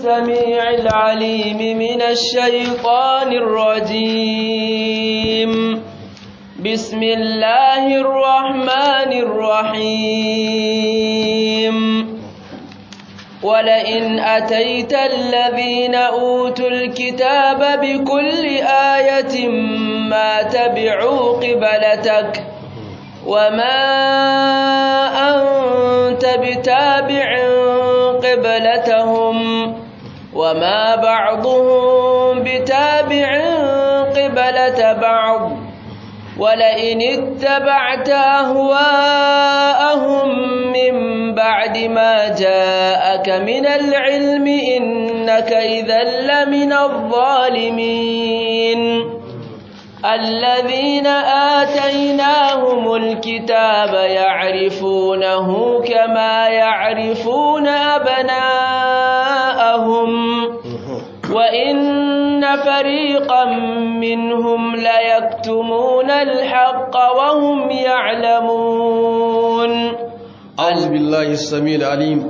السميع العليم من الشيطان الرجيم بسم الله الرحمن الرحيم ولئن أتيت الذين أوتوا الكتاب بكل آية ما تبعوا قبلتك وما أنت بتابع قبلتهم وما بعضهم بتابع قبلة بعض ولئن اتبعت أهواءهم من بعد ما جاءك من العلم إنك إذا لمن الظالمين الذين آتيناهم الكتاب يعرفونه كما يعرفون أبناءهم وإن فريقا منهم ليكتمون الحق وهم يعلمون أعوذ بالله السميع العليم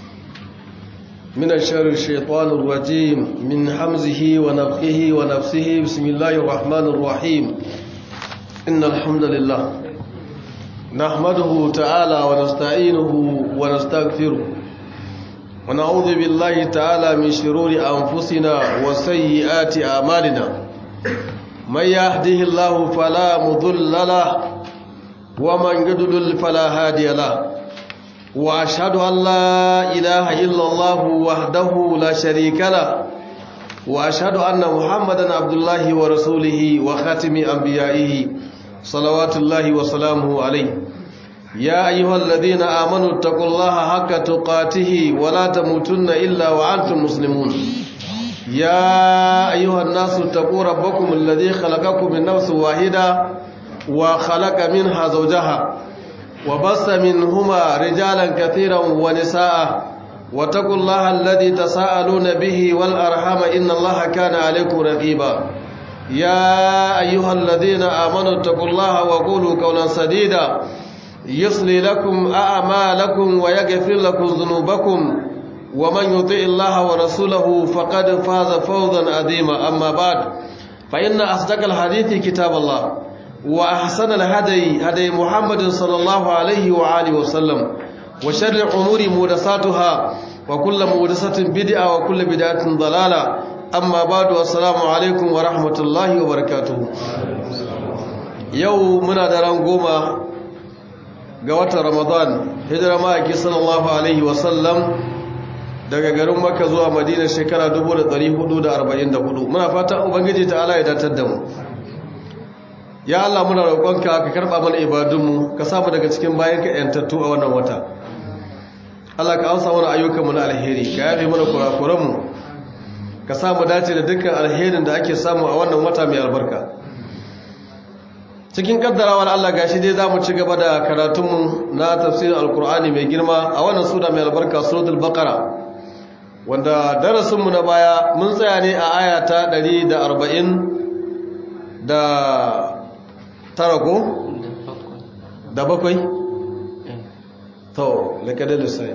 من الشر الشيطان الرجيم من حمزه ونفخه ونفسه بسم الله الرحمن الرحيم إن الحمد لله نحمده تعالى ونستعينه ونستغفره ونعوذ بالله تعالى من شرور أنفسنا وسيئات أعمالنا من يهده الله فلا مضل له ومن يضلل فلا هادي له وأشهد أن لا إله إلا الله وحده لا شريك له وأشهد أن محمدا عبد الله ورسوله وخاتم أنبيائه صلوات الله وسلامه عليه يا أيها الذين آمنوا اتقوا الله حق تقاته ولا تموتن إلا وأنتم مسلمون يا أيها الناس اتقوا ربكم الذي خلقكم من نفس واحدة وخلق منها زوجها وبص منهما رجالا كثيرا ونساء واتقوا الله الذي تساءلون به والأرحام إن الله كان عليكم رقيبا يا أيها الذين آمنوا اتقوا الله وقولوا قولا سديدا يصلي لكم أعمالكم ويغفر لكم ذنوبكم ومن يطع الله ورسوله فقد فاز فوزا عظيما أما بعد فإن أصدق الحديث كتاب الله وأحسن الهدي هدي محمد صلى الله عليه وآله وسلم وشر الأمور محدثاتها وكل محدثة بدعة وكل بدعة ضلالة أما بعد السلام عليكم ورحمة الله وبركاته يوم من دران قوما قوات رمضان هجر ماكي صلى الله عليه وسلم daga garin Makka zuwa Madina shekara 1444 muna fata ubangiji ta'ala ya datar da mu ya Allah muna roƙonka ka karɓa mana ibadunmu ka samu daga cikin bayan ka yantattu a wannan wata Allah ka amsa mana ayyukanmu na alheri ka yafe mana kurakuranmu ka samu dace da dukkan alherin da ake samu a wannan wata mai albarka cikin kaddarawar Allah gashi dai zamu ci gaba da karatunmu na tafsirin alkur'ani mai girma a wannan sura mai albarka suratul baqara wanda darasinmu na baya mun tsaya ne a aya ta 140 da tara ko? da bakwai? to lakadar lissai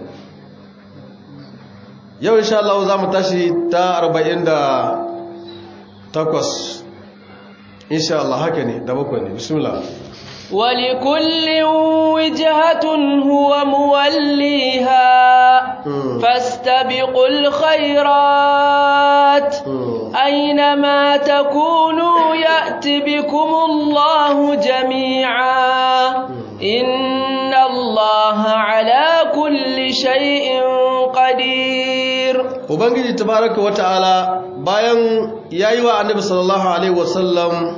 yau insha Allah za mu tashi ta arba'in da takwas insha Allah haka ne da bakwai ne bismillah ولكل وجهة هو موليها فاستبقوا الخيرات أينما تكونوا يأت بكم الله جميعا إن الله على كل شيء قدير Ubangiji tabaraka wa ta'ala bayan yayi wa Annabi sallallahu alaihi wasallam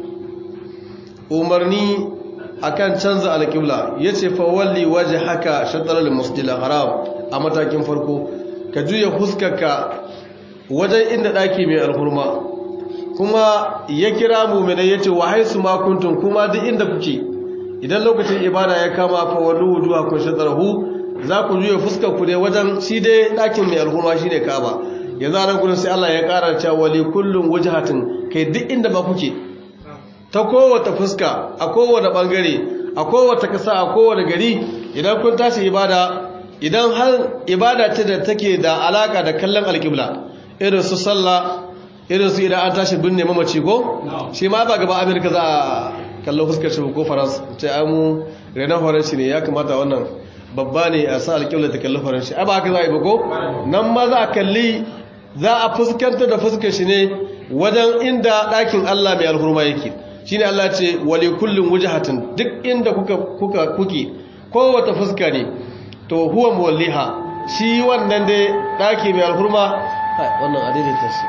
umarni akan canza alƙibla yace fa walli wajhaka shatr al-masjid al-haram a matakin farko ka juya huskarka wajen inda daki mai alhurma kuma ya kira mu'minai yace wa haisu ma kuntum kuma duk inda kuke idan lokacin ibada ya kama fa wallu wujuhakum shatrahu za ku juya fuskar ku ne wajen shi dai dakin mai alhurma shine Kaaba yanzu anan gurin sai Allah ya ƙara cewa wali kullum wajhatin kai duk inda ba kuke ta kowace fuska a kowane bangare a kowace kasa a kowane gari idan kun tashi ibada idan har ibada ce da take da alaka da kallon alƙibla irin su sallah irin su idan an tashi binne mamaci ko shi ma ba gaba amerika za a kallon fuskar shi ko faransa ce amu renan faransi ne ya kamata wannan babba ne a sa alƙibla ta kalli faransi a ba haka za a yi ba ko nan ma za a kalli za a fuskanta da fuskar shi ne wajen inda ɗakin allah mai alhurma yake shi ne allah ce wale kullum wujahatin duk inda kuka kuke kowace fuska ne to huwa muwalliha shi wannan dai ɗaki mai alhurma wannan adaidaita shi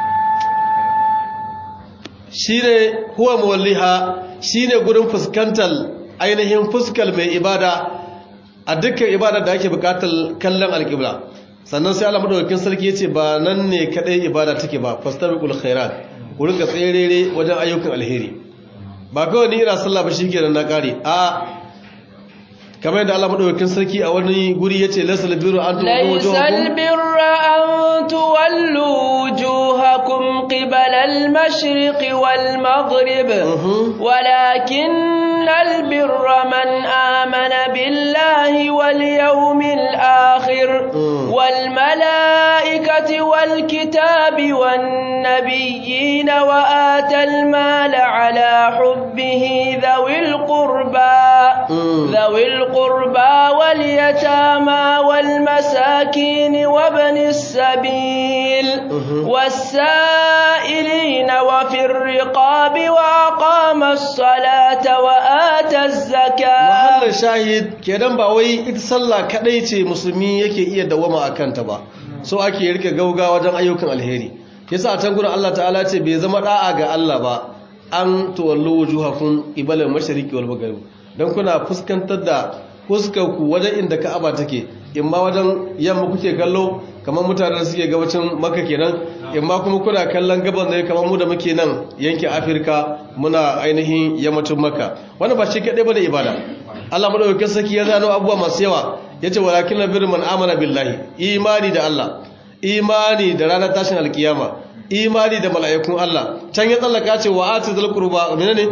shi ne huwa muwalliha shi ne gurin fuskantar ainihin fuskar mai ibada a dukkan ibada da ake bukatar kallon alƙibla sannan sai Allah madaukakin sarki yace ba nan ne kadai ibada take ba fastabiqul khairat ku rinka tserere wajen ayyukan alheri ba kawai ni ina sallah ba shikenan na kare a kamar yadda Allah madaukakin sarki a wani guri yace lasal birru an tuwallu laysal birra an tuwallu wujuhakum qibala al-mashriq wal maghrib walakin al-birra man amana billahi wal yawmil akhir wal malaikati wal kitabi wan nabiyyin wa atal mala ala hubbihi dhawil qurba dhawil القربى واليتامى والمساكين وابن السبيل والسائلين وفي الرقاب وأقام الصلاة وآتى الزكاة محل الشاهد kenan ba wai ita sallah kadai ce musulmi yake iya dawama akan ta ba so ake rike gauga wajen ayyukan alheri yasa a can gurin Allah ta'ala ce bai zama da'a ga Allah ba an tuwallu wujuhakum ibal mashriqi wal maghrib don kuna fuskantar da fuskarku wajen inda ka'aba take in ma wajen yamma kuke kallo kamar mutanen da suke gabacin maka kenan in ma kuma kuna kallon gaban ne kamar mu da muke nan yankin afirka muna ainihin yammacin maka wani ba shi kaɗai ba da ibada allah maɗaukakin saki ya zano abubuwa masu yawa ya ce walakin na birman amana billahi imani da allah imani da ranar tashin alkiyama imani da mala'ikun allah can ya tsallaka ce wa ati zalkurba ne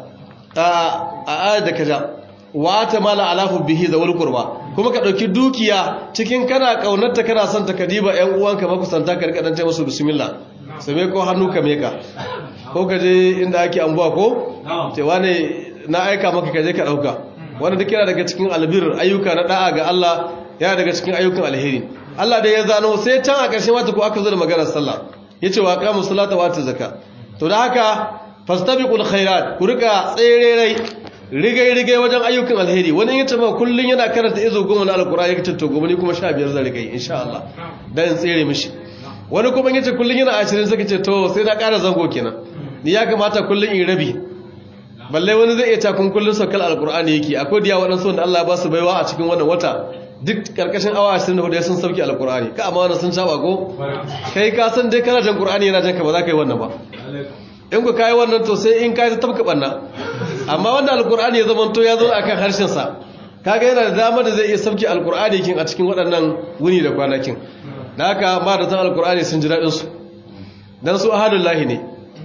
a ayar da kaja wata mala alafu bihi da wal qurba kuma ka dauki dukiya cikin kana kaunarta kana son ta kadiba ƴan uwanka makusanta ka rika dan ta musu bismillah sai ko hannu ka meka ko ka je inda ake ambuwa ko ce wane na aika maka ka je ka dauka wanda duk yana daga cikin albir ayyuka na da'a ga Allah yana daga cikin ayyukan alheri Allah da ya zano sai can a ƙarshen wata ko aka zo da maganar sallah yace wa qamu salata wa atu zakka to da haka fastabiqul khairat ku rika tsererai rigai-rigai wajen ayyukan alheri wani yin taba kullum yana karanta izo goma na alkur'ani ya to gobe ni kuma sha biyar zan rigai insha Allah dan tsere mishi wani kuma yace kullum yana ashirin saka ce to sai na ƙara zango kenan ni ya kamata kullum in rabi balle wani zai iya takun kullum saukar alkur'ani yake akwai diya waɗansu wanda Allah ba su baiwa a cikin wannan wata duk karkashin awa 24 ya sun sauki alkur'ani ka amma wannan sun saba ko kai ka san dai kana jan qur'ani yana jan ka ba za ka yi wannan ba in ku kayi wannan to sai in kayi ta tabka banna amma wanda alkur'ani ya zama to ya zo akan harshen sa kaga yana da dama da zai iya sauki alkur'ani kin a cikin waɗannan wuni da kwanakin da haka ma da tan alkur'ani sun ji daɗin su dan su ahadullahi ne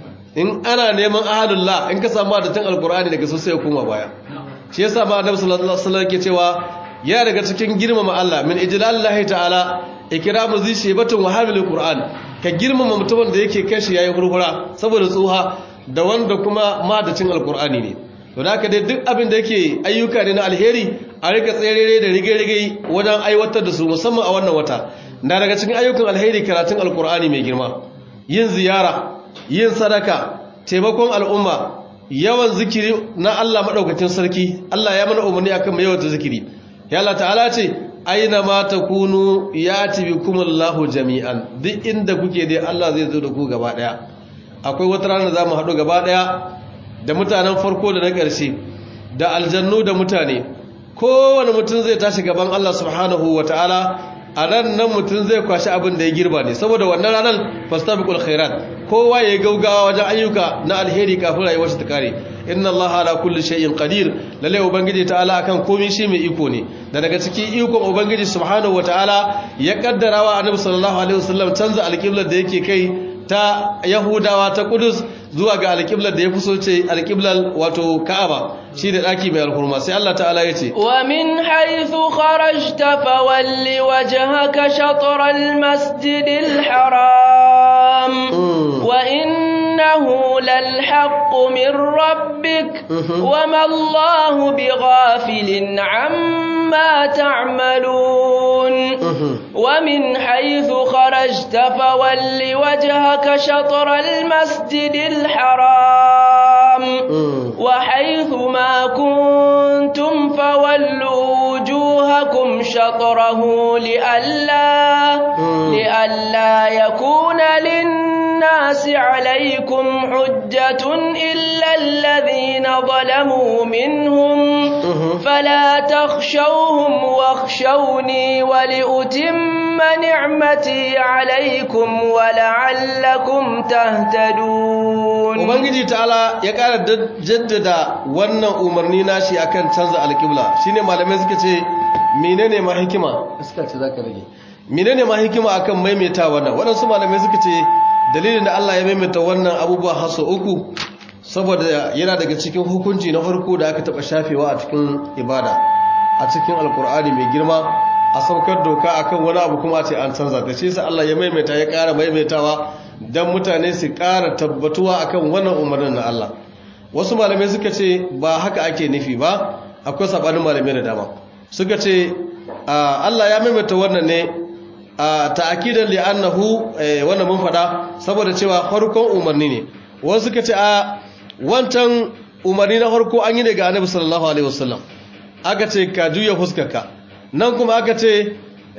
in ana neman ahadullah in ka samu da tan alkur'ani daga su sai ya koma baya shi yasa ma annabi sallallahu alaihi wasallam ke cewa ya daga cikin girmama Allah min ijlalillahi ta'ala ikramu zi shebatun wa hamilul qur'an ka girmama mutumin da yake kashi yayi hurhura saboda tsuha da wanda kuma madacin alqur'ani ne to haka dai duk abin da yake ayyuka ne na alheri a rika tserere da rige-rige wajen aiwatar da su musamman a wannan wata na daga cikin ayyukan alheri karatun alqur'ani mai girma yin ziyara yin sadaka taimakon al'umma yawan zikiri na Allah madaukakin sarki Allah ya mana umarni akan mai yawan zikiri ya Allah ta'ala ce aina ma takunu yati bikumullahu jami'an duk inda kuke dai Allah zai zo da ku gaba daya akwai wata rana za mu haɗu gaba daya da mutanen farko da na ƙarshe da aljannu da mutane kowane mutum zai tashi gaban Allah subhanahu ta'ala a ran nan mutum zai kwashi abin da ya girba ne saboda wannan ranar fastabiqul khairat kowa ya gaugawa wajen ayyuka na alheri kafin rayuwar ta kare inna allaha ala kulli shay'in qadir lalle ubangiji ta'ala akan komai shi mai iko ne da daga cikin ikon ubangiji subhanahu wataala ya kaddara wa annabi sallallahu alaihi wasallam canza alqiblar da yake kai ta yahudawa ta kudus zuwa ga alqiblar da ya fuso ce alqiblar wato ka'aba shi da ɗaki mai alhurma sai Allah ta'ala ya ce ومن حيث خرجت فول وجهك شطر المسجد الحرام وإنه للحق من ربك وما الله بغافل عما تعملون ومن حيث خرجت فول وجهك شطر المسجد الحرام وحيث ما كنتم فولوا وجوهكم شطره لئلا لئلا يكون للناس عليكم حجة إلا الذين ظلموا منهم فلا تخشوهم واخشوني ولأتم نعمتي عليكم ولعلكم تهتدون Ubangiji ta'ala ya ƙara jaddada wannan umarni nashi akan canza alƙibla shine malamai suka ce menene ma hikima iska ce zaka rage menene ma hikima akan maimaita wannan waɗansu malamai suka ce dalilin da Allah ya maimaita wannan abubuwa haso uku saboda yana daga cikin hukunci na farko da aka taɓa shafewa a cikin ibada a cikin alkur'ani mai girma a saukar doka akan wani abu kuma ce an canza ta shi sa Allah ya maimaita ya ƙara maimaitawa don mutane su ƙara tabbatuwa akan wannan umarnin na Allah wasu malamai suka ce ba haka ake nufi ba akwai sabanin malamai da dama suka ce Allah ya maimaita wannan ne a ta'akidan li'annahu wannan mun faɗa saboda cewa farkon umarni ne wasu suka ce a wancan umarni na farko an yi daga annabi sallallahu alaihi wasallam aka ce ka juya fuskarka nan kuma aka ce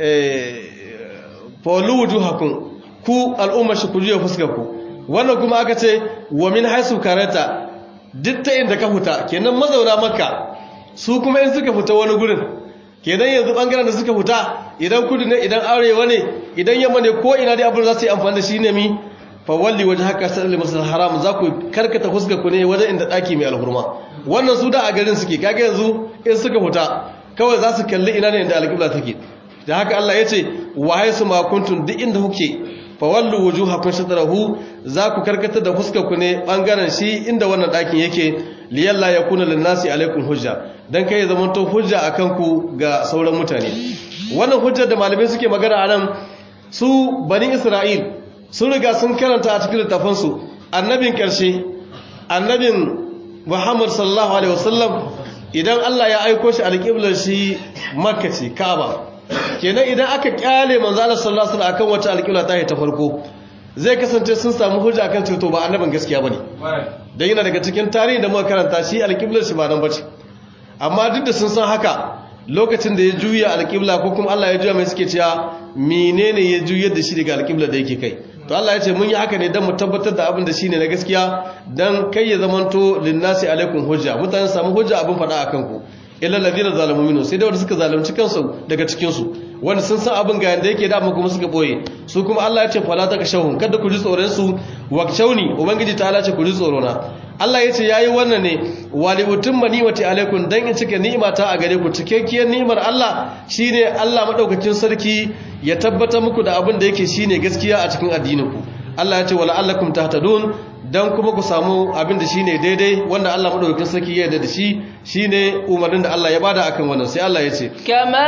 fawallu wujuhakum ku al'ummar shi ku juya fuskarku wannan kuma aka ce wa min haisu karata duk ta inda ka fita kenan mazauna makka su kuma in suka fita wani gurin kenan yanzu bangaren da suka fita idan kudu ne idan arewa ne idan yamma ne ko ina dai abin za su yi amfani da shi ne mi fawalli wajen haka salli masal haram za ku karkata fuskar ku ne wajen inda daki mai alhurma wannan su da a garin suke kaga yanzu in suka fita kawai za su kalli ina ne inda alƙibla take da haka Allah ya ce wa haisu ma kuntum duk inda kuke fawallu wujuhakum shatrahu za ku karkata da fuskar ku ne bangaren shi inda wannan dakin yake liyalla yakuna linnasi alaikum hujja dan kai zaman to hujja akan ku ga sauran mutane wannan hujjar da malamai suke magana anan su bani Isra'il sun riga sun karanta a cikin littafin su annabin karshe annabin Muhammad sallallahu alaihi wasallam idan Allah ya aiko shi alƙiblar shi Makka ce Kaaba kenan idan aka kyale manzo Allah sallallahu alaihi wasallam akan wata alƙibla ta ta farko zai kasance sun samu hujja kan cewa ba annabin gaskiya bane dan yana daga cikin tarihi da muka karanta shi alƙiblar shi ba nan bace amma duk da sun san haka lokacin da ya juya alƙibla ko kuma Allah ya juya mai suke cewa menene ya juyar da shi daga alƙiblar da yake kai to Allah ya ce mun yi haka ne don mu tabbatar da abin da shine na gaskiya dan kai ya zamanto linnasi alaikum hujja mutane samu hujja abin faɗa akan ku illa ladina zalamu minhu sai da wanda suka zalunci kansu daga cikin su wanda sun san abin ga yanda yake da amma kuma suka boye su kuma Allah ya ce fala ta kashahum kada ku ji tsoron su wakshawni ubangiji ta Allah ce ku ji tsoro na Allah ya ce yayi wannan ne wali utimma ni'mati alaikum dan in cike ni'imata a gare ku cikakkiyar ni'imar Allah shine Allah madaukakin sarki ya tabbatar muku da abin da yake shine gaskiya a cikin addinin ku Allah ya ce wala allakum tahtadun dan kuma ku samu abin da shine daidai wanda Allah madaukakin sarki ya yarda da shi shine umarnin da Allah ya bada akan wannan sai Allah ya ce kama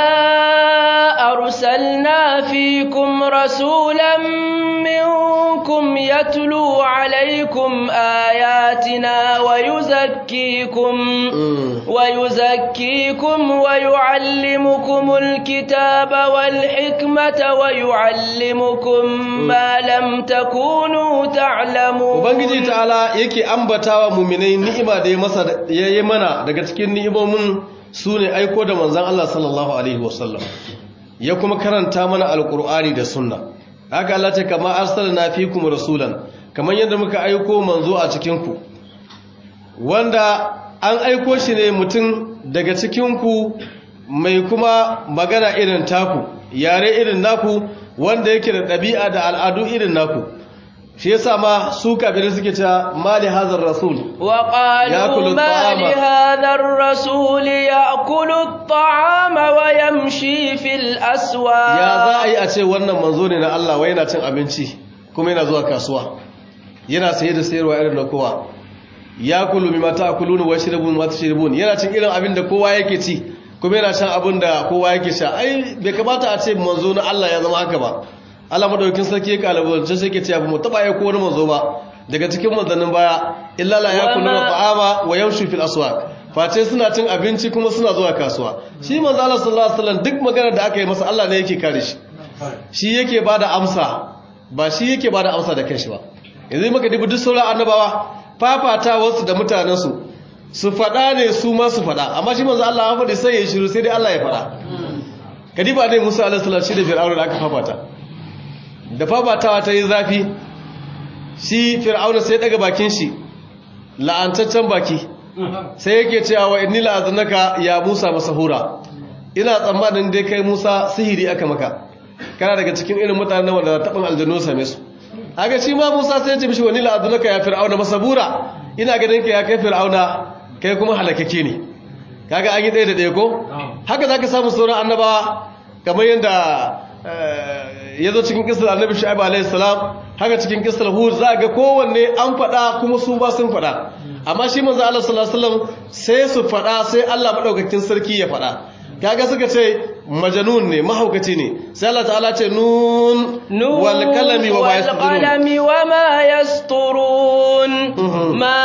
arsalna fikum rasulan minkum yatlu alaykum ayatina wa yuzakkikum wa yuzakkikum wa yuallimukumul kitaba wal hikmata wa yuallimukum ma lam takunu ta'lamun ubangiji ta'ala yake ambatawa muminai ni'ima da ya masa yayi mana daga cikin ni'imomin su ne aiko da manzon Allah sallallahu alaihi wasallam ya kuma karanta mana alqur'ani da sunna haka Allah ta kama arsalna fikum rasulan kamar yadda muka aiko manzo a cikin ku wanda an aiko shi ne mutum daga cikin ku mai kuma magana irin taku yare irin naku wanda yake da ɗabi'a da al'adu irin naku shi yasa ma su kafirai suke cewa mali hazar rasul wa qalu mali hadar rasul ya'kulu at-ta'ama wa yamshi fil aswaq ya za a yi a ce wannan manzo ne na Allah wai yana cin abinci kuma yana zuwa kasuwa yana saye da sayarwa irin na kowa ya kulu mimma ta'kuluna wa yashrabun ma tashrabun yana cin irin abin da kowa yake ci kuma yana shan abin da kowa yake sha ai bai kamata a ce manzo na Allah ya zama haka ba Allah madaukakin sarki ya kalabalance sai yake ce abu mu taba ya ko wani manzo ba daga cikin manzannin baya illa la yakuluna ta'ama wa yamshu fil aswaq face suna cin abinci kuma suna zuwa kasuwa shi manzo Allah sallallahu alaihi wasallam duk magana da aka yi masa Allah ne yake kare shi shi yake bada amsa ba shi yake bada amsa da kanshi ba yanzu muka dubi duk sauran annabawa fafata wasu da mutanen su su fada ne su ma su fada amma shi manzo Allah ya faɗi sai ya shiru sai dai Allah ya fada kadiba ne Musa alaihi salam shi da Fir'auna da aka fafata da fafatawa ta yi zafi shi Fir'auna sai daga bakin shi la'antaccen baki sai yake cewa wa inni la'azunaka ya Musa masahura ina tsammanin dai kai Musa sihiri aka maka kana daga cikin irin mutanen wanda tabin aljannu same su haka shi ma Musa sai ya ce mishi wa inni la'azunaka ya fir'auna masabura ina ganin ka ya kai fir'auna kai kuma halakake ne kaga an yi ɗaya da ɗaya ko haka zaka samu sauran annabawa kamar yadda ya zo cikin kisar annabi shu'aib alayhi salam haka cikin kisar hud za ga kowanne an faɗa kuma su ba sun faɗa amma shi manzo Allah sallallahu alaihi wasallam sai su faɗa sai Allah madaukakin sarki ya faɗa kaga suka ce majanun ne mahaukaci ne sai Allah ta'ala ce nun wal qalami wa ma yasturun qalami wa ma yasturun ma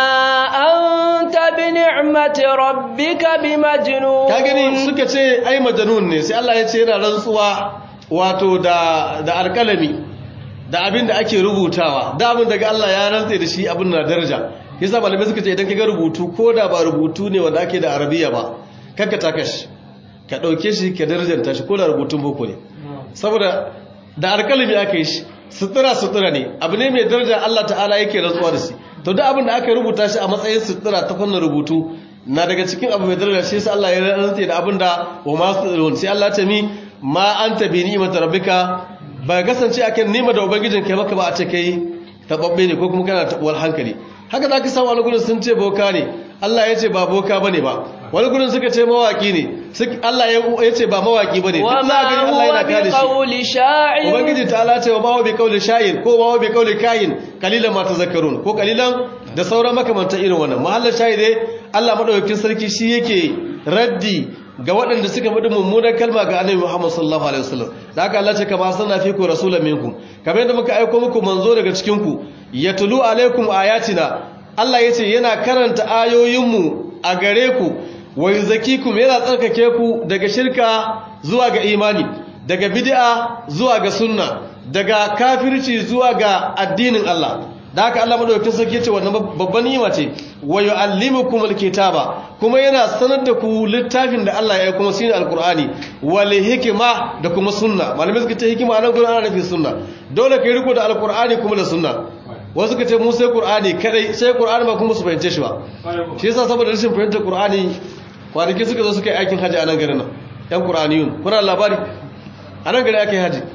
anta bi ni'mati rabbika bi majnun ka gani suka ce ai majanun ne sai Allah ya ce yana rantsuwa wato da da alkalami da abin da ake rubutawa da abin daga Allah ya rantse da shi abin na daraja yasa malamai suka ce idan kaga rubutu ko da ba rubutu ne wanda ake da arabiya ba kanka takash ka dauke shi ka darajanta shi ko da rubutun boko ne saboda da alkalami aka yi shi sutura sutura ne abu ne mai daraja Allah ta'ala yake rantsuwa da shi to duk abin da aka rubuta shi a matsayin sutura ta fannin rubutu na daga cikin abu mai daraja shi sai Allah ya rantse da abin da wa masu sai Allah ta mi ma anta bi ni'mati rabbika ba kasance akan nima da ubangijin kai maka ba a ce kai tababbe ne ko kuma kana tabuwar hankali haka zaka samu wani gurin sun ce boka ne Allah ya ce ba boka bane ba wani gurin suka ce mawaki ne Allah ya ce ba mawaki bane wa ma Allah yana kare shi qawli sha'ir ubangiji ta Allah ce wa ma bi qawli sha'ir ko ma bi qawli kayin qalilan ma tazakkarun ko qalilan da sauran makamantan irin wannan mahallar shahide Allah madaukakin sarki shi yake raddi ga waɗanda suka faɗi mummunan kalma ga annabi Muhammad sallallahu alaihi wasallam da haka Allah ce kama sanna fi ku rasulan minkum kamar yadda muka aika muku manzo daga cikin ku yatlu alaikum ayatina Allah yace yana karanta ayoyinmu a gare ku wa yuzakikum yana tsarkake ku daga shirka zuwa ga imani daga bid'a zuwa ga sunna daga kafirci zuwa ga addinin Allah da haka Allah madaukakin sarki yace wannan babban ni'ima ce wa yu'allimukum alkitaba kuma yana sanar da ku littafin da Allah ya yi kuma shine alqur'ani wal hikma da kuma sunna malamai suka ce hikima nan gurin ana nufin sunna dole kai riko da alqur'ani kuma da sunna wasu suka ce mu sai qur'ani kadai sai qur'ani ba kuma su fahimce shi ba shi yasa saboda rashin fahimtar qur'ani kwanaki suka zo suka yi aikin haji a nan garin nan yan qur'aniyun kuna labari a nan gari aka yi haji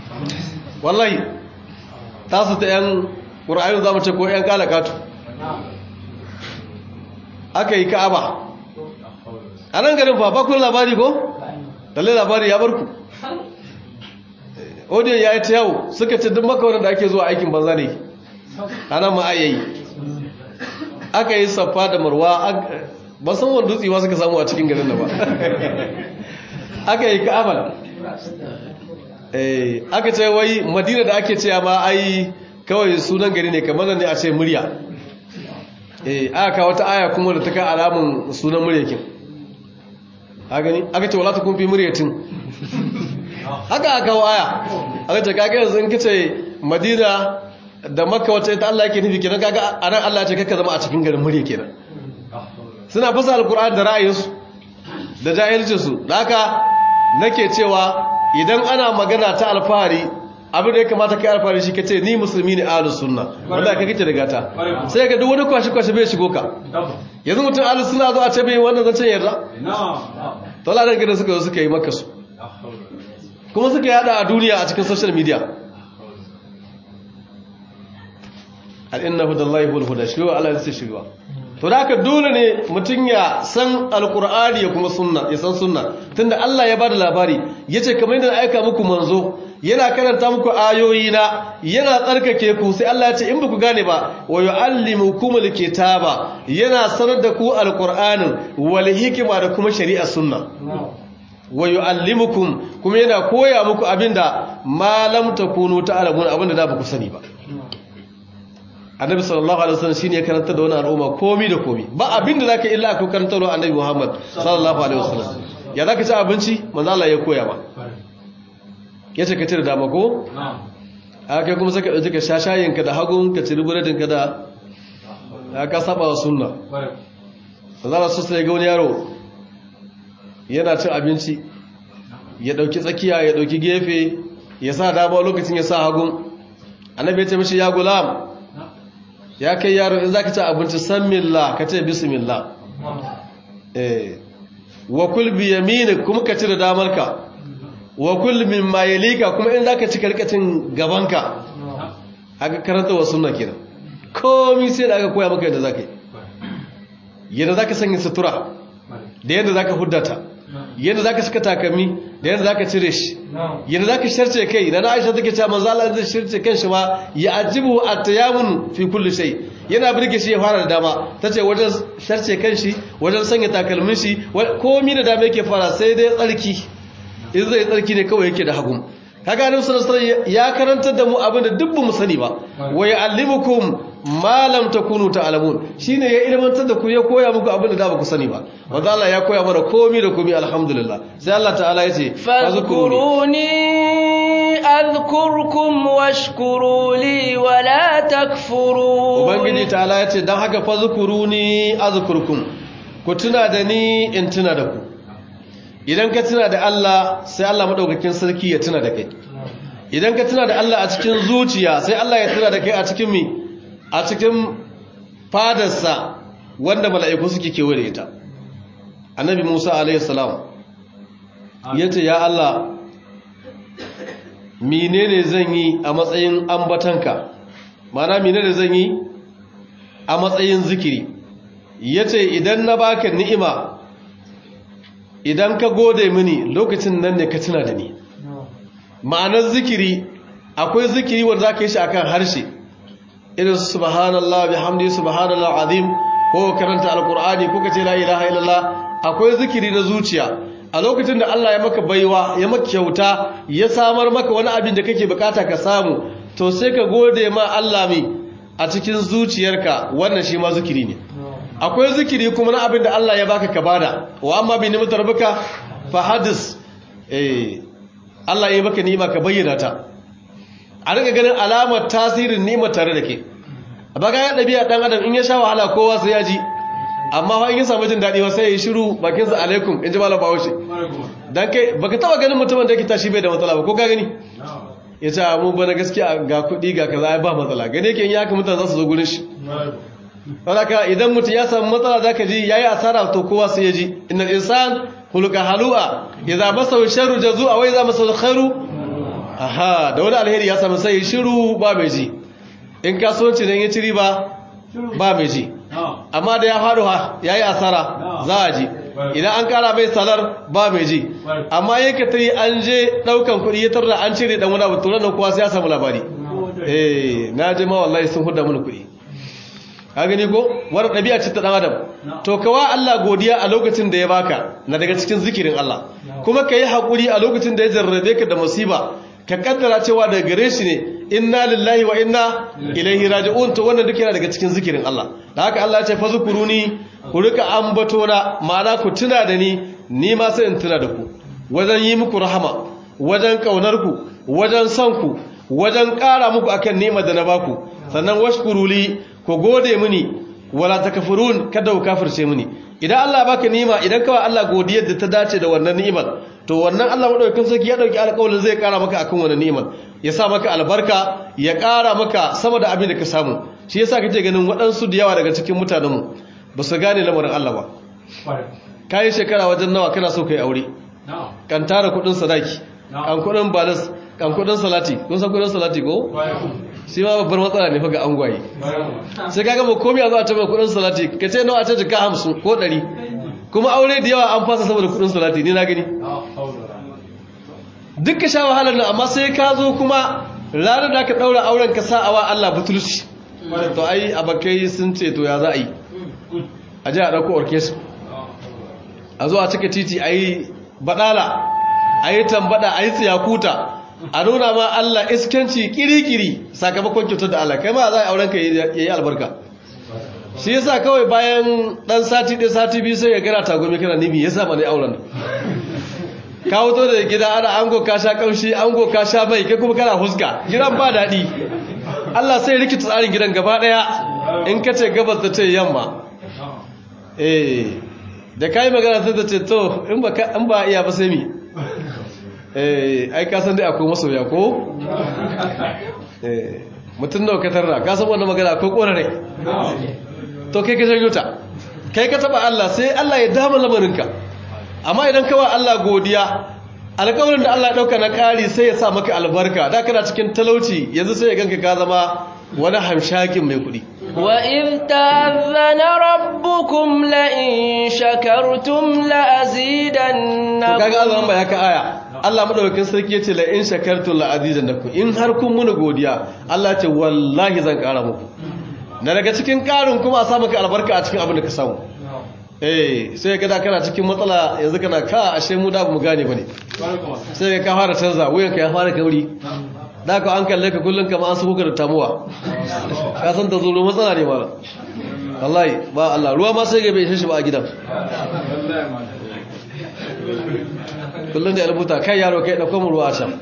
wallahi tasu ta yan ƙura'ayin za mu ce ko 'yan kalakatu aka yi ka'aba a nan garin fa bakun labari ko? dalle labari ya barku odiyon ya yi ta yau suka ce duk makawarin da ake zuwa aikin banza ne a nan ma'ayayi aka yi saffa da marwa ba san wani dutse ma suka samu a cikin garin da ba aka yi ka'aba aka ce wai madina da ake ce ma ai kawai sunan gari ne kamar ne a ce murya eh aka kawo ta aya kuma da ta kai alamun sunan muryakin a gani aka ce wala ta kun fi muryatin haka aka kawo aya aka ce kaga yanzu in kace madina da makka wacce ita Allah yake nufi kenan kaga anan Allah ya ce kakka zama a cikin garin murya kenan suna fasa alkur'ani da ra'ayinsu da jahilcinsu da haka nake cewa idan ana magana ta alfahari abin da ya kamata kai alfahari shi kace ni musulmi ne ahlus sunna wanda kai kake da gata sai ga duk wani kwashi kwashi bai shigo ka yanzu mutum ahlus sunna zo a ce bai wannan zancen yarda to Allah dan gidan suka zo suka yi maka su kuma suka yada a duniya a cikin social media al inna hudallahi wal huda shi Allah ya ce shi to da haka dole ne mutum ya san alkur'ani ya kuma sunna ya san sunna tunda Allah ya bada labari yace kamar yadda aika muku manzo yana karanta muku ayoyi na yana tsarkake ku sai Allah ya ce in ba ku gane ba wa yu'allimukumul kitaba yana sanar da ku alqur'anin wal hikma da kuma shari'ar sunna wa yu'allimukum kuma yana koya muku abinda ma lam takunu ta'lamun abinda da ba ku sani ba annabi sallallahu alaihi wasallam shine ya karanta da wannan al'umma komi da komi ba abinda zaka illa ku karanta da annabi Muhammad sallallahu alaihi wasallam ya zaka ci abinci manzo Allah ya koya ma yace ka ci da dama ko a kai kuma saka dauki ka shashayin ka da hagun ka ci buredin ka da ka saba wa sunna manzo Allah sai ga wani yaro yana cin abinci ya dauki tsakiya ya dauki gefe ya sa dama lokacin ya sa hagun annabi ya ce mishi ya gulam ya kai yaro in zaka ci abinci san millah ka ce bismillah eh wa kul bi yaminik kuma ka ci da damarka wa kul mimma yalika kuma in zaka ci karkacin gabanka aka karanta wa sunna kenan komai sai da aka koya maka yadda zaka yi yadda zaka sanya sutura da yadda zaka huddata yadda zaka saka takami da yadda zaka cire shi yadda zaka sharce kai da Aisha take cewa manzo Allah zai sharce kanshi ma ya ajibu at-tayamun fi kulli shay yana burge shi ya fara da dama tace wajen sharce kanshi wajen sanya takalmin shi komai da dama yake fara sai dai tsarki in zai tsarki ne kawai yake da hagu kaga annabi sallallahu alaihi wasallam ya karantar da mu abin da duk mu sani ba wa ya'allimukum ma lam takunu ta'lamun shine ya ilmantar da ku ya koya muku abin da da ba ku sani ba wanda Allah ya koya mana komai da komai alhamdulillah sai Allah ta'ala ya ce fazkuruni azkurkum washkuru li wa la takfurun ubangiji ta'ala ya ce dan haka fazkuruni azkurkum ku tuna da ni in tuna da ku idan ka tuna da Allah sai Allah madaukakin sarki ya tuna da kai idan ka tuna da Allah a cikin zuciya sai Allah ya tuna da kai a cikin mi a cikin fadarsa wanda mala'iku suke kewaye da ita annabi Musa alaihi salam yace ya Allah menene zan yi a matsayin ambatanka mana menene zan yi a matsayin zikiri yace idan na baka ni'ima idan ka gode mini lokacin nan ne ka tuna da ni ma'anar zikiri akwai zikiri wanda za ka yi shi akan harshe irin subhanallah bihamdi subhanallah azim ko karanta alkur'ani ko kace la ilaha illallah akwai zikiri na zuciya a lokacin da Allah ya maka baiwa ya maka kyauta ya samar maka wani abin da kake bukata ka samu to sai ka gode ma Allah mi a cikin zuciyarka wannan shi ma zikiri ne akwai zikiri kuma na abin da Allah ya baka ka bada wa amma bi ni'matar baka fa hadis eh Allah ya baka ni'ima ka bayyana ta a rika ganin alamar tasirin ni'imar tare da ke baka ya dabi'a dan adam in ya sha wahala kowa sai ya ji amma fa in ya samu jin dadi sai ya yi shiru bakin sa alaikum in ji malam Bahaushe dan kai baka taba ganin mutumin da yake tashi bai da matsala ba ko ka gani ya ce mu bana gaskiya ga kuɗi ga kaza ba matsala gane yake in ya haka mutane za su zo gurin shi Wadaka idan mutum ya samu matsala zaka ji yayi asara to kowa sai ya ji innal insan khuluqa halu'a idza masahu sharru jazua wa idza masahu khairu aha da wani alheri ya samu sai shiru ba mai ji in kasuwanci dan ya ci riba ba mai ji amma da ya faɗo ha yayi asara za a ji idan an kara mai salar ba mai ji amma yake ta yi an je ɗaukan kuɗi ya tarda an cire ɗan wani abu to nan kowa sai ya samu labari eh na je ma wallahi sun huda mini kuɗi ka gani ko wani ɗabi'a ce ta ɗan adam to kawa Allah godiya a lokacin da ya baka na daga cikin zikirin Allah kuma ka yi haƙuri a lokacin da ya jarrabe ka da musiba ka kaddara cewa daga gare shi ne inna lillahi wa inna ilaihi raji'un to wannan duk yana daga cikin zikirin Allah da haka Allah ya ce fa zukuruni ku rika ambato na ma'ana ku tuna da ni ni ma sai in tuna da ku wajen yi muku rahama wajen kaunar ku wajen son ku wajen ƙara muku akan ni'imar da na baku sannan washkuruli ku gode mini wala takfurun kada ku kafirce mini idan Allah baka ni'ima idan kawai Allah godiyar da ta dace da wannan ni'imar to wannan Allah madaukakin sarki ya dauki alƙawarin zai ƙara maka akan wannan ni'imar ya sa maka albarka ya ƙara maka sama da abin da ka samu shi yasa kake ganin waɗansu da yawa daga cikin mutanenmu ba su gane lamarin Allah ba kayi shekara wajen nawa kana so kai aure kan tara kuɗin sadaki kan kuɗin balas kan kuɗin salati kun san kuɗin salati ko shi ma babbar matsala ne fa ga angwaye sai kaga ba komai a zo a taba kuɗin salati ka ce nawa a ce jika hamsin ko ɗari kuma aure da yawa an fasa saboda kuɗin salati ni na gani duk ka sha wahalar nan amma sai ka zo kuma ranar da ka ɗaura auren ka sa awa Allah butulci to ai abakai sun ce to ya za a yi a ji a ɗauko orkestra a zo a cika titi a yi baɗala a yi tambada a yi tsiyakuta a nuna ma Allah iskanci kiri-kiri sakamakon kyautar da Allah kai ma za a auren ka ya yi albarka shi yasa kawai bayan ɗan sati ɗaya sati biyu sai ya gara tagomi kana nimi ya sa ma ne auren ka wuto da gida ana ango ka sha kamshi ango ka sha mai kai kuma kana huska gidan ba daɗi Allah sai rikita tsarin gidan gaba ɗaya in ka ce gabas da ce yamma eh da kai magana sai ta ce to in ba in ba iya ba sai mi eh ai ka san dai akwai masoya ko eh mutum nawa ka tarra ka san wannan magana akwai korare to kai ka janyo ta kai ka taba Allah sai Allah ya dama lamarinka amma idan ka wa Allah godiya alƙawarin da Allah ya dauka na ƙari sai ya sa maka albarka da kana cikin talauci yanzu sai ya ganka ka zama wani hamshakin mai kuɗi وإذ تأذن ربكم لئن شكرتم لأزيدنكم kaga Allah ba ya ka aya Allah madaukakin sarki yace la in shakartum la azidannakum in har kun muni godiya Allah ce wallahi zan ƙara muku na daga cikin ƙarin kuma a sa maka albarka a cikin abin da ka samu eh sai ka da kana cikin matsala yanzu kana ka ashe mu da mu gane bane sai ka fara canza wuyanka ya fara kauri da ka an kalle ka kullum kama an suka da tamuwa ka san ta zuru matsala ne mara wallahi ba Allah ruwa ma sai gabe shi ba a gidan kullum da ya rubuta kai yaro kai ɗauko mu ruwa a can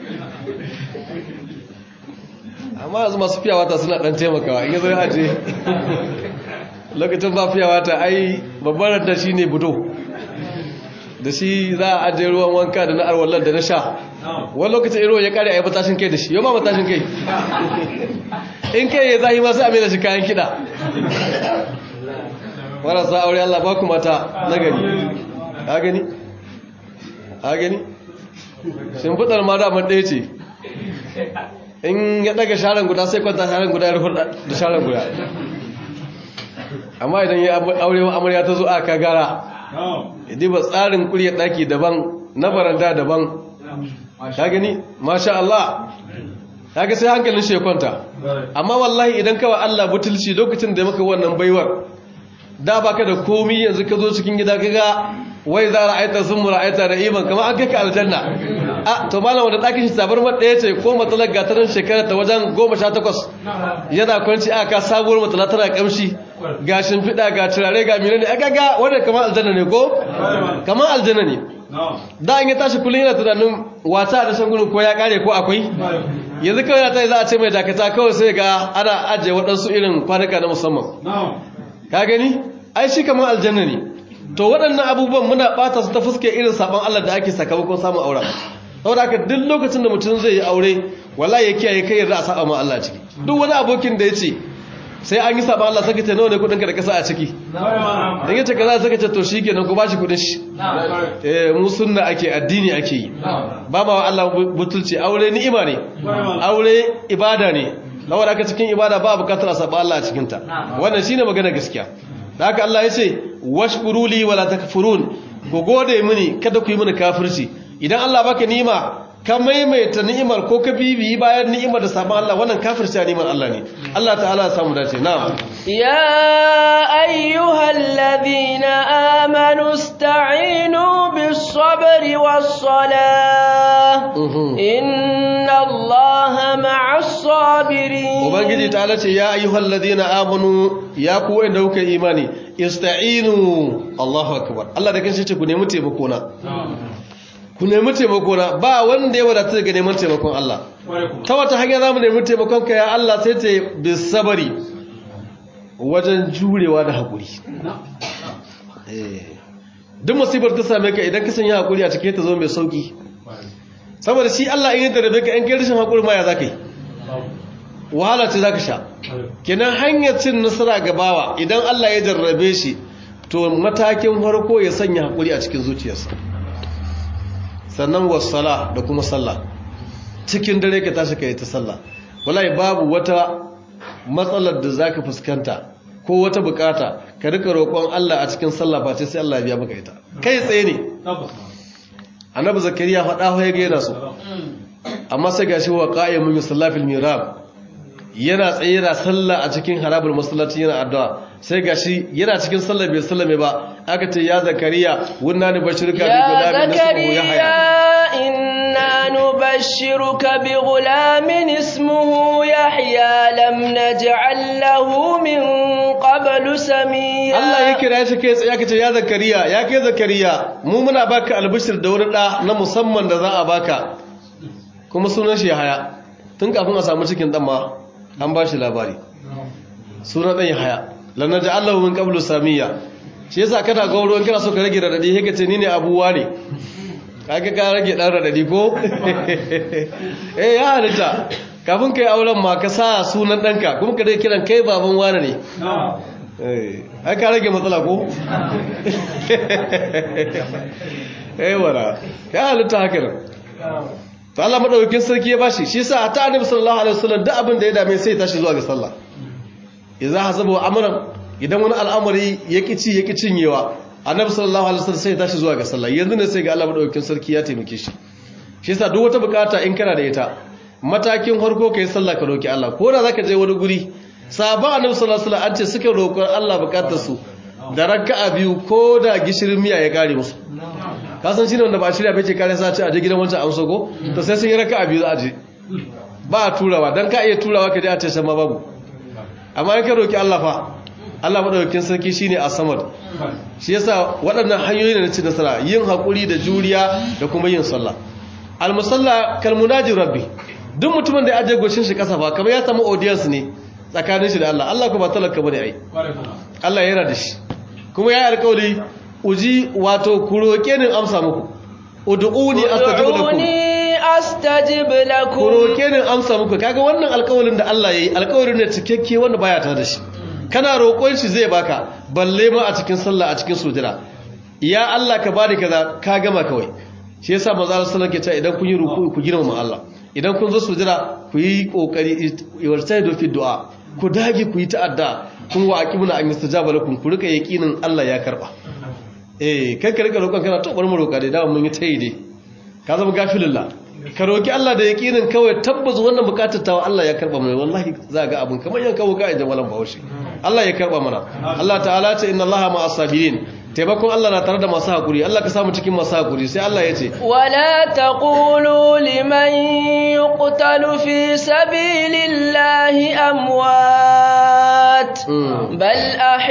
amma yanzu masu fiya wata suna ɗan taimakawa in yi zai aje lokacin ba fiya wata ai babban ranta shi ne budo da shi za a ajiye ruwan wanka da na arwallar da na sha wani lokacin iro ya kare a yi matashin kai da shi yau ma matashin kai in kai ya zahi masu amina shi kayan kiɗa marasa aure Allah ba ku mata na gani a gani a gani shimfiɗar ma damar ɗaya ce in ya ɗaga sharan guda sai kwanta sharan guda ya rufar da sharan guda amma idan ya aure wa amarya ta zo aka gara idi ba tsarin kuryar ɗaki daban na baranda daban ka gani masha Allah ka ga sai hankalin shi ya kwanta amma wallahi idan kawai Allah butulci lokacin da maka wannan baiwar da baka da komi yanzu ka zo cikin gida kaga wai za ra'aita sun mu ra'aita da iman kamar an kai ka aljanna a to malam wanda ɗakin shi sabar ɗaya ce ko matsalar gatarin shekarar ta wajen goma sha takwas yana kwanci aka sabuwar matsala tana kamshi ga shimfiɗa ga turare ga mine ne aka ga wanda kamar aljanna ne ko kamar aljanna ne da an yi tashi kullum yana tunanin wata da shan gudun ko ya kare ko akwai yanzu kawai na ta yi za a ce mai dakata kawai sai ga ana ajiye waɗansu irin kwanuka na musamman ka gani ai shi kamar aljanna ne to waɗannan abubuwan muna ɓata su ta fuske irin saɓon Allah da ake sakamakon samun aure saboda haka duk lokacin da mutum zai yi aure wallahi ya kiyaye kai yarda a saba ma Allah ciki duk wani abokin da ya ce sai an yi saɓon Allah saka ce nawa ne kuɗin ka da kasa a ciki in yace kaza saka ce to shikenan ku bashi kuɗin shi eh mu sunna ake addini ake yi ba ma Allah butulci aure ni'ima ne aure ibada ne saboda haka cikin ibada ba bukatar a saba Allah a cikin ta wannan shine magana gaskiya da haka Allah ya ce washkuru li wala takfurun ku gode mini kada ku yi mini kafirci idan Allah baka ni'ima ka maimaita ni'imar ko ka bibiyi bayan ni'imar da sabon Allah wannan kafirci a ni'imar Allah ne Allah ta'ala ya samu dace na'am يا أيها الذين آمنوا استعينوا بالصبر والصلاة إن الله مع الصابرين ubangiji ta'ala ce ya ayyuhal ladina amanu ya ku wanda kuka imani ista'inu Allahu akbar Allah da kanshi ce ku nemi taimako na ku nemi taimako na ba wanda ya wadata daga neman taimakon Allah ta wata hanya zamu nemi taimakon ka ya Allah sai ta bisabari wajen jurewa da hakuri duk musibar ta same ka idan ka sanya hakuri a cikin ta zo mai sauki saboda shi Allah in ya tarbe ka in kai rashin hakuri ma ya zaka yi wahala ce zaka sha kenan hanyar cin nasara ga bawa idan Allah ya jarrabe shi to matakin farko ya sanya hakuri a cikin zuciyarsa sannan wasala da kuma sallah cikin dare ka tashi ka yi ta sallah wallahi babu wata matsalar da zaka fuskanta ko wata bukata ka rika roƙon Allah a cikin sallah ba ce sai Allah ya biya maka ita kai tsaye ne annabi zakariya faɗa ya ga yana so amma sai gashi wa qa'imun yusallafil mirab yana tsaye da sallah a cikin harabul masallaci yana addu'a sai gashi yana cikin sallah bai sallame ba aka ce ya zakariya wunna ni bashirka bi gulamin ismuhu yahya inna nubashshiruka bi gulamin ismuhu yahya lam naj'al lahu min qablu samia Allah ya kira shi kai tsaye aka ce ya zakariya ya kai zakariya mu muna baka albishir da wani da na musamman da za a baka kuma sunan shi yahya tun kafin a samu cikin dan ma an ba shi labari sunan ɗan haya lannan ji allahu min ƙablu samiya shi yasa kana gauro in kana so ka rage radadi haka ce ni ne abuwa ne kaga ka rage ɗan radadi ko eh ya halitta kafin kai auren ma ka sa sunan ɗanka kuma ka dai kiran kai baban wane ne ai ka rage matsala ko eh wala ya halitta haka nan to Allah madaukakin sarki ya bashi shi yasa ta annabi sallallahu alaihi wasallam duk abin da ya dame sai ya tashi zuwa ga sallah idza hasabu amran idan wani al'amari ya kici ya cinyewa annabi sallallahu alaihi wasallam sai ya tashi zuwa ga sallah yanzu ne sai ga Allah madaukakin sarki ya taimake shi shi yasa duk wata bukata in kana da ita matakin farko kai sallah ka roki Allah ko da zaka je wani guri sahaba annabi sallallahu alaihi wasallam an ce suka roƙon Allah bukatar su da raka'a biyu ko da gishirin miya ya kare musu kasan shi ne wanda ba shirya bai ce kare sace a je gidan wancan amsa ko to sai sun yi raka a biyu za a je ba a turawa don ka iya turawa ka je a tashan ma babu amma in ka roki Allah fa Allah madaukakin sarki shine a samad shi yasa waɗannan hanyoyi ne na cin nasara yin hakuri da juriya da kuma yin sallah almusalla kalmunaji rabbi duk mutumin da ya aje goshin shi kasa fa kamar ya samu audience ne tsakanin shi da Allah Allah ko ba talaka bane ai Allah yana da shi kuma ya yi alƙawari uji wato ku roƙe ni amsa muku ud'uni astajib lakum ud'uni astajib lakum ku roƙe ni amsa muku kaga wannan alƙawarin da Allah yayi alƙawarin ne cikakke wanda baya tare da shi kana roƙon shi zai baka balle ma a cikin sallah a cikin sujada ya Allah ka bani kaza ka gama kawai shi yasa manzo Allah sallallahu alaihi wasallam idan kun yi ruku ku girmama Allah idan kun zo sujada ku yi kokari wartaidu fi du'a ku dage ku yi ta'adda kun wa aqibuna an yastajaba lakum ku rika yaqinin Allah ya karba eh kai ka rika roƙon kana to bar mu roƙa dai da mun yi tayi dai ka zama gafilullah ka roki Allah da yaqinin kawai tabbas wannan bukatar tawa Allah ya karba mana wallahi za ga abun kamar yan kawo ka inda malam bahaushe Allah ya karba mana Allah ta'ala ce inna Allaha ma'as sabirin taimakon Allah na tare da masu hakuri Allah ka samu cikin masu hakuri sai Allah ya ce wala taqulu liman yuqtalu fi sabilillahi amwat bal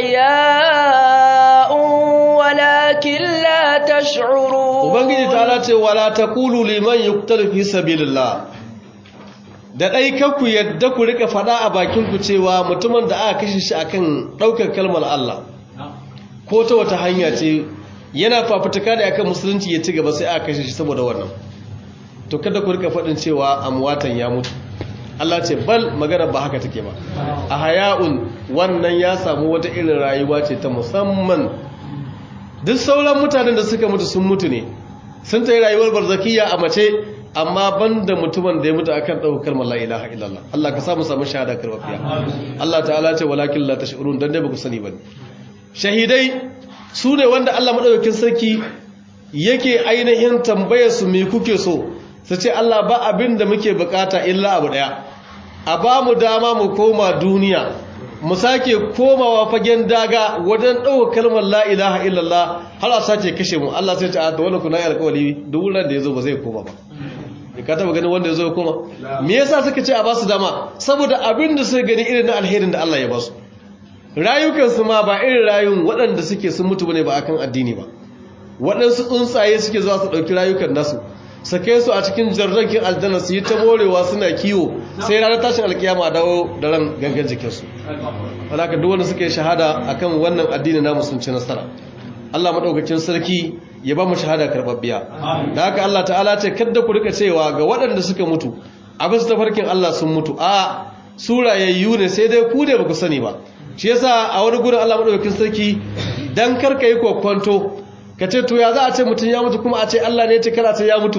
ahya'un walakin la tash'urun ubangiji ta'ala ce wala taqulu liman yuqtalu fi sabilillah da dai kanku yadda ku rika fada a bakin ku cewa mutumin da aka kashe shi akan daukar kalmar Allah ko ta wata hanya ce yana fafutuka da akan musulunci ya ci gaba sai aka kashe shi saboda wannan to kada ku rika fadin cewa amwatan ya mutu Allah ce bal magana ba haka take ba a haya'un wannan ya samu wata irin rayuwa ce ta musamman duk sauran mutanen da suka mutu sun mutu ne sun ta yi rayuwar barzakiya a mace amma banda mutumin da ya mutu akan ɗaukar kalmar la ilaha illallah Allah ka samu samu shahada karbafiya Allah ta'ala ce walakin la tash'urun dan dai ba ku sani ba shahidai su ne wanda Allah maɗaukakin sarki yake ainihin tambayar su me kuke so su ce Allah ba abin da muke bukata illa abu ɗaya a ba mu dama mu koma duniya mu sake komawa fagen daga wajen ɗauka kalmar la ilaha illallah har a sace kashe mu Allah sai ce a da wani kuna yi alkawali duk wurin da ya zo ba zai koma ba ka taba ganin wanda ya zo ya koma me yasa suka ce a ba su dama saboda abin da suka gani irin na alherin da Allah ya ba su rayukansu ma ba irin rayun waɗanda suke sun mutu bane ba akan addini ba waɗansu tsuntsaye suke zuwa su ɗauki rayukan nasu su kai su a cikin jarrakin aljanna su yi ta morewa suna kiwo sai ranar tashin alkiyama dawo da ran gangan jikinsu alaka duk wanda suka yi shahada akan wannan addini namu sun ci nasara Allah madaukakin sarki ya ba mu shahada karbabbiya da haka Allah ta'ala ce kada ku rika cewa ga waɗanda suka mutu a bisa tafarkin Allah sun mutu a surayayyu ne sai dai ku ne ba ku sani ba shi yasa a wani gurin Allah madaukakin sarki dan karka yi kokwanto ka ce to ya za a ce mutum ya mutu kuma a ce Allah ne ya ce kar a ce ya mutu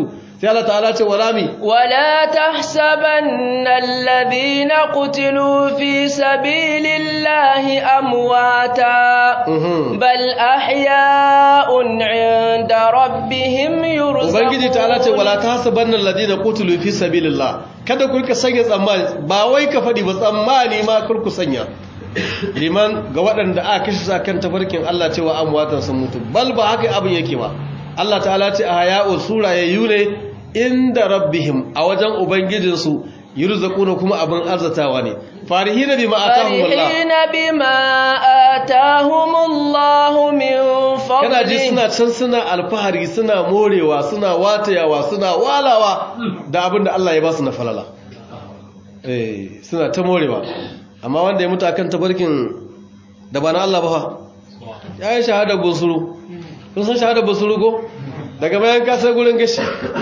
sai Allah ta'ala ce wala mi ولا تحسبن الذين قتلوا في سبيل الله أمواتا Mhm. بل أحياء عند ربهم يرزقون ubangiji ta'ala ce wala tahsabanna alladhina qutilu fi sabilillah kada ku rika sanya tsammani ba wai ka fadi ba tsammani ma kar ku sanya liman ga waɗanda aka kashe sa kan tafarkin Allah cewa amwatan sun mutu bal ba haka abin yake ba Allah ta'ala ce a haya'u surayayyu ne inda rabbihim a wajen ubangijinsu yurzaquna kuma abin arzatawa ne farihina bima atahumullah فرحين بما آتاهم الله من kana ji فضله suna can suna alfahari suna morewa suna watayawa suna walawa da abin da Allah ya ba su na falala eh suna ta morewa amma wanda ya mutu akan tabarkin da ba na Allah ba fa ya yi shahadar busuru kun san shahadar busuru ko daga bayan kasar gurin gashi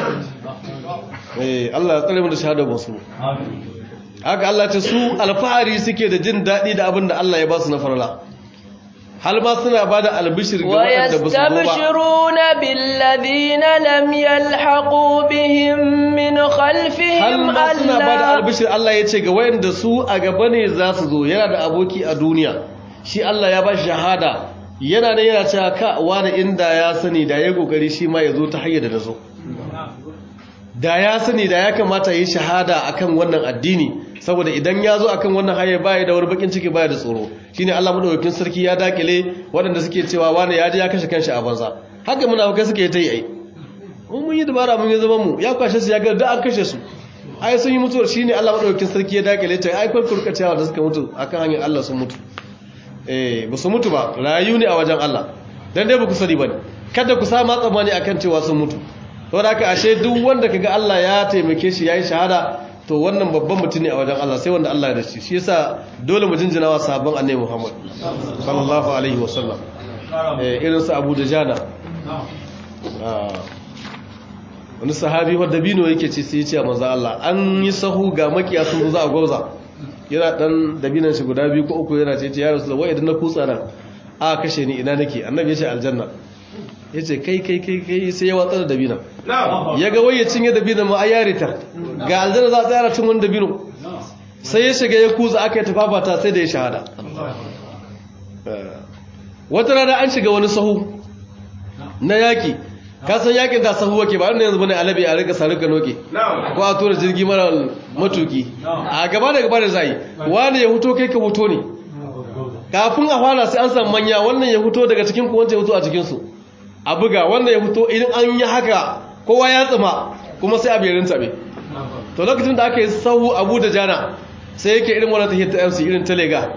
eh Allah ya tsare mu da shahadar busuru haka Allah ce su alfahari suke da jin daɗi da abin da Allah ya ba su na falala hal ma suna ba da albishir ga waɗanda ba su zo ba ويستبشرون بالذين لم يلحقوا بهم من har خلفهم ma suna ba da ألا albishir Allah ya ce ga wayanda su a gaba ne za su zo yana da aboki a duniya shi Allah ya ba shi shahada yana da yana cewa ka wani inda ya sani da ya kokari shi ma ya zo ta hanyar da na zo da ya sani da ya kamata yi shahada akan wannan addini saboda idan ya zo akan wannan hanyar baya da wani bakin ciki baya da tsoro shine Allah madaukakin sarki ya dakile waɗanda suke cewa wani ya je ya kashe kanshi a banza haka munafikai suke ta yi ai mun mun yi dabara mun yi zaman mu ya kwashe su ya ga da an kashe su ai sun yi mutuwar shine Allah madaukakin sarki ya dakile ta ai kun kurka cewa da suka mutu akan hanyar Allah sun mutu eh ba su mutu ba rayu ne a wajen Allah dan dai ba ku sani bane kada ku sa ma tsammani akan cewa sun mutu saboda haka ashe duk wanda kaga Allah ya taimake shi yayi shahada to wannan babban mutum ne a wajen Allah sai wanda Allah ya dace shi yasa dole mu jinjina wa sahabban Annabi Muhammad sallallahu alaihi wasallam eh irin su Abu Dajana ah wani sahabi wadda bino yake ce sai ya ce a manzo Allah an yi sahu ga makiya sun zo za a gwauza yana dan dabinan shi guda biyu ko uku yana ce ya rasu wai idan na kutsa nan a kashe ni ina nake annabi ya ce aljanna ya ce kai kai kai kai sai ya watsa da dabinan ya ga wai ya cinye dabinan ma a yare ta ga aljanna za a tsaya cin wani dabino sai ya shiga ya kuza aka yi tafafata sai da ya shahada wata rana an shiga wani sahu na yaki kasan yakin da sahu wake ba wanda yanzu bane alabi a rika sarika noke ko a tura jirgi mara matuki a gaba da gaba da zai wani ya huto kai ka huto ne kafin a fara sai an san manya wannan ya huto daga cikin ku wancan ya huto a cikin su a buga wannan ya huto idan an yi haka kowa ya tsima kuma sai a biyarin tabe to lokacin da aka yi sahu abu da jana sai yake irin wannan tahiyar ta MC irin ta lega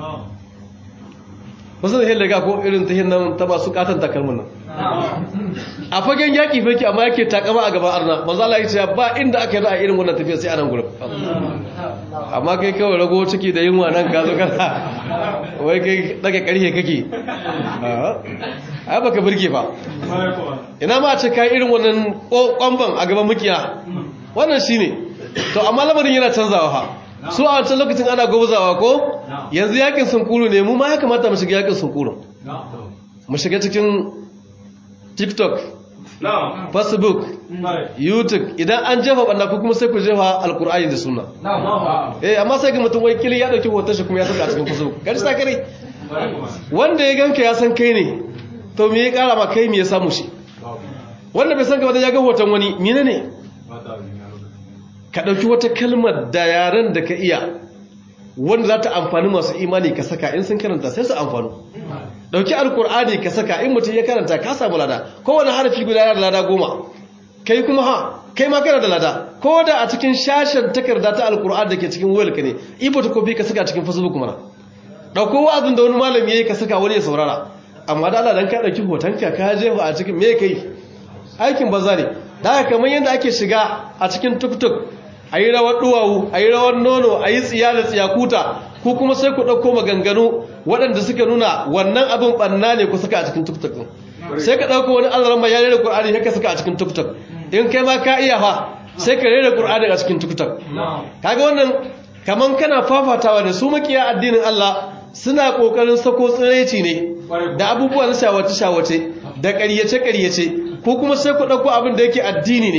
wasu da lega ko irin tahiyar nan ta ba su katan takalmin nan a fagen yaƙi fake amma yake takama a gaban arna manzo Allah ya ce ba inda aka yi a irin wannan tafiya sai a nan gurin amma kai kawai rago ciki da yunwa nan ka zo kana wai kai daga ƙarfe kake ai baka burge ba ina ma a ce kai irin wannan kwamban a gaban mukiya wannan shine to amma lamarin yana canzawa fa su a wancan lokacin ana gozawa ko yanzu yakin sunkuru ne mu ma ya kamata mu shiga yakin sunkuru mu shiga cikin tiktok facebook youtube idan an jefa banda ku kuma sai ku jefa alkur'ani da suna eh amma sai ga mutum wai kili ya dauki hoton shi kuma ya saka a cikin facebook gari sa kare wanda ya ganka ya san kai ne to me ya kara ma kai me ya samu shi wanda bai san ka ba ya ga hoton wani mine ne ka dauki wata kalmar da yaren da ka iya wanda za ta amfani masu imani ka saka in sun karanta sai su amfanu dauki alkur'ani ka saka in mutum ya karanta ka samu lada kowane harafi guda yana da lada goma kai kuma ha kai ma kana da lada ko da a cikin shashen takarda ta alkur'ani da ke cikin wayar ka ne ibo ta kofi ka saka cikin facebook mana dauko wa'azin da wani malami yayi ka saka wani ya saurara amma da Allah dan ka dauki hoton ka ka jefa a cikin me kai aikin banza ne da kamar yadda ake shiga a cikin tuktuk a yi rawar duwawu a yi rawar nono a yi tsiya da tsiyakuta ko kuma sai ku ɗauko maganganu waɗanda suka nuna wannan abin ɓanna ne ku saka a cikin tuktuk sai ka ɗauko wani alaran mai yare da ƙur'ani haka saka a cikin tuktuk in kai ma ka iya fa sai ka rera ƙur'ani a cikin tuktuk kaga wannan kaman kana fafatawa da su makiya addinin Allah suna ƙoƙarin sako tsiraici ne da abubuwa na shawace-shawace da ƙaryace-ƙaryace ko kuma sai ku ɗauko abin da yake addini ne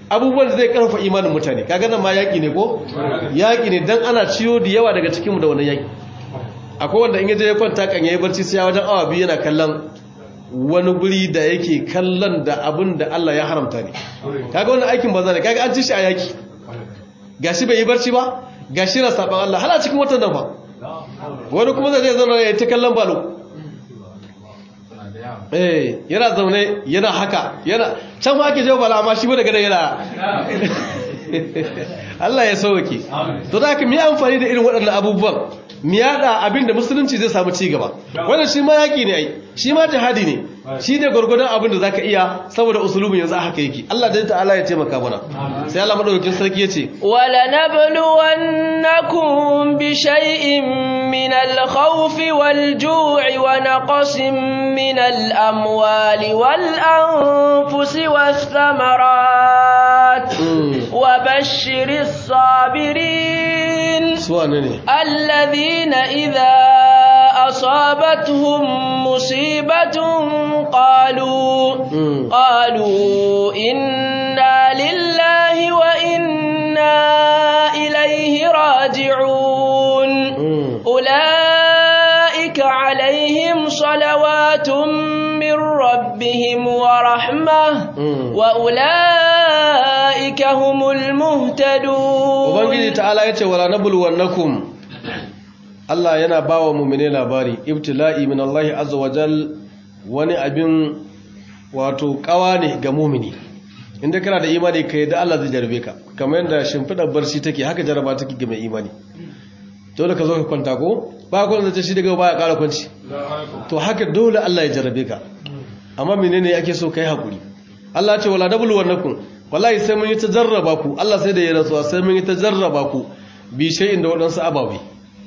abubuwan da zai karfafa imanin mutane kaga nan ma yaki ne ko yaki ne dan ana ciyo da yawa daga cikin mu da wannan yaki akwai wanda in yaje ya kwanta kan yayi barci sai wajen awa biyu yana kallon wani guri da yake kallon da abin da Allah ya haramta ne kaga wannan aikin banza ne kaga an ci shi a yaki gashi bai yi barci ba gashi na saban Allah hala cikin watan nan fa wani kuma zai zama ya ta kallon balo eh yana zaune yana haka yana can ma ake jawo bala amma shi ba daga nan yana Allah ya sauke to da haka mu yi amfani da irin waɗannan abubuwan mu yada abin da musulunci zai samu ci gaba wannan shi ma yaki ne ai shi ma jihadi ne shi ne gwargwadon abin da zaka iya saboda usulubin yanzu haka yake Allah dan ta'ala ya taimaka mana sai Allah madaukakin sarki yace wala nabluwannakum bi shay'in min al-khawfi wal-ju'i wa naqsin min al-amwali wal-anfusi wath-thamarat wa bashshiris sabirin suwane ne alladhina idha أصابتهم مصيبة قالوا قالوا إنا لله وإنا إليه راجعون أولئك عليهم صلوات من ربهم ورحمة وأولئك هم المهتدون وبنجي تعالى يتولى نبلونكم Allah yana ba wa mummune labari ibtila'i min Allah azza wajal wani abin wato kawa ne ga mumini inda kana da imani kai da Allah zai jarbe ka kamar yadda shimfidar barci take haka jaraba take ga mai imani dole ka zo ka kwanta ko ba kwan zace shi daga baya ƙara kwanci to haka dole Allah ya jarrabe ka amma menene ake so kai hakuri Allah ya ce wala dabul wannakum wallahi sai mun yi ta jarraba ku Allah sai da ya rantsuwa sai mun yi ta jarraba ku bi shay'in da wadansu ababai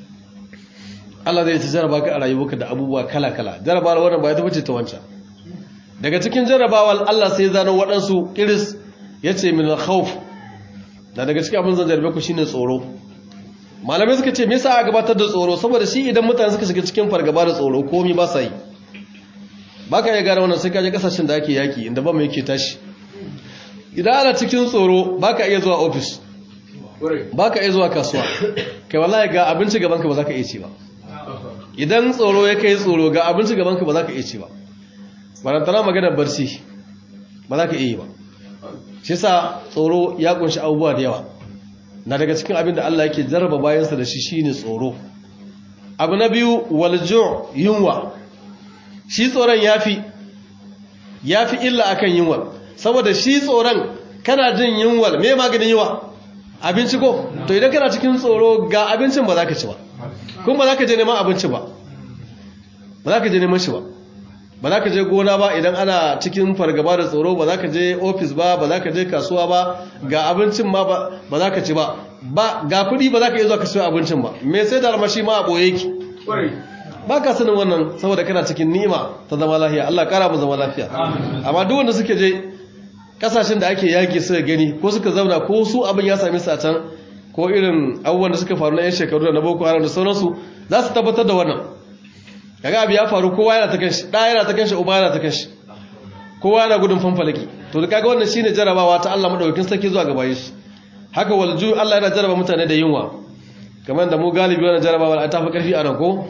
Allah zai ta jarraba ka a rayuwarka da abubuwa kala-kala jarrabawar wannan ba ya tafi ta wancan daga cikin jarrabawar Allah sai zano waɗansu iris ya ce min al-khawf da daga cikin abin zan jarrabe ku shine tsoro malamai suka ce me yasa a gabatar da tsoro saboda shi idan mutane suka shiga cikin fargaba da tsoro komai ba sa yi baka iya gane wannan sai ka je kasashen da ake yaki inda ba mu yake tashi idan ana cikin tsoro baka iya zuwa office baka iya zuwa kasuwa kai wallahi ga abinci gaban ka ba za ka iya ci ba idan tsoro ya kai tsoro ga abinci gaban ka ba za ka iya ci ba barantana magana barci ba za ka iya yi ba shi sa tsoro ya kunshi abubuwa da yawa na daga cikin abin da Allah yake jarraba bayansa da shi shine tsoro abu na biyu waljo yunwa shi tsoron yafi yafi illa akan yunwa saboda shi tsoron kana jin yunwa me maganin yunwa abinci ko to idan kana cikin tsoro ga abincin ba za ka ci ba kuma ba za ka je neman abinci ba ba za ka je neman shi ba ba za ka je gona ba idan ana cikin fargaba da tsoro ba za ka je ofis ba ba za ka je kasuwa ba ga abincin ma ba za ka ci ba ga kudi ba za ka iya zuwa ka siyo abincin ba me sai da armashi ma a ɓoye ki ba ka sanin wannan saboda kana cikin ni'ima ta zama lafiya Allah kara mu zama lafiya amma duk wanda suke je kasashen da ake yaki suka gani ko suka zauna ko su abin ya same su a can ko irin abubuwan da suka faru na yan shekaru da na boko haram da sauransu za su tabbatar da wannan kaga abu ya faru kowa yana ta kanshi da yana ta kanshi uba yana ta kanshi kowa yana gudun fanfalaki to da kaga wannan shine jarabawa ta Allah madaukakin sarki zuwa gaba shi haka walju Allah yana jaraba mutane da yunwa kamar da mu galibi wannan jarabawa ta fi karfi a nan ko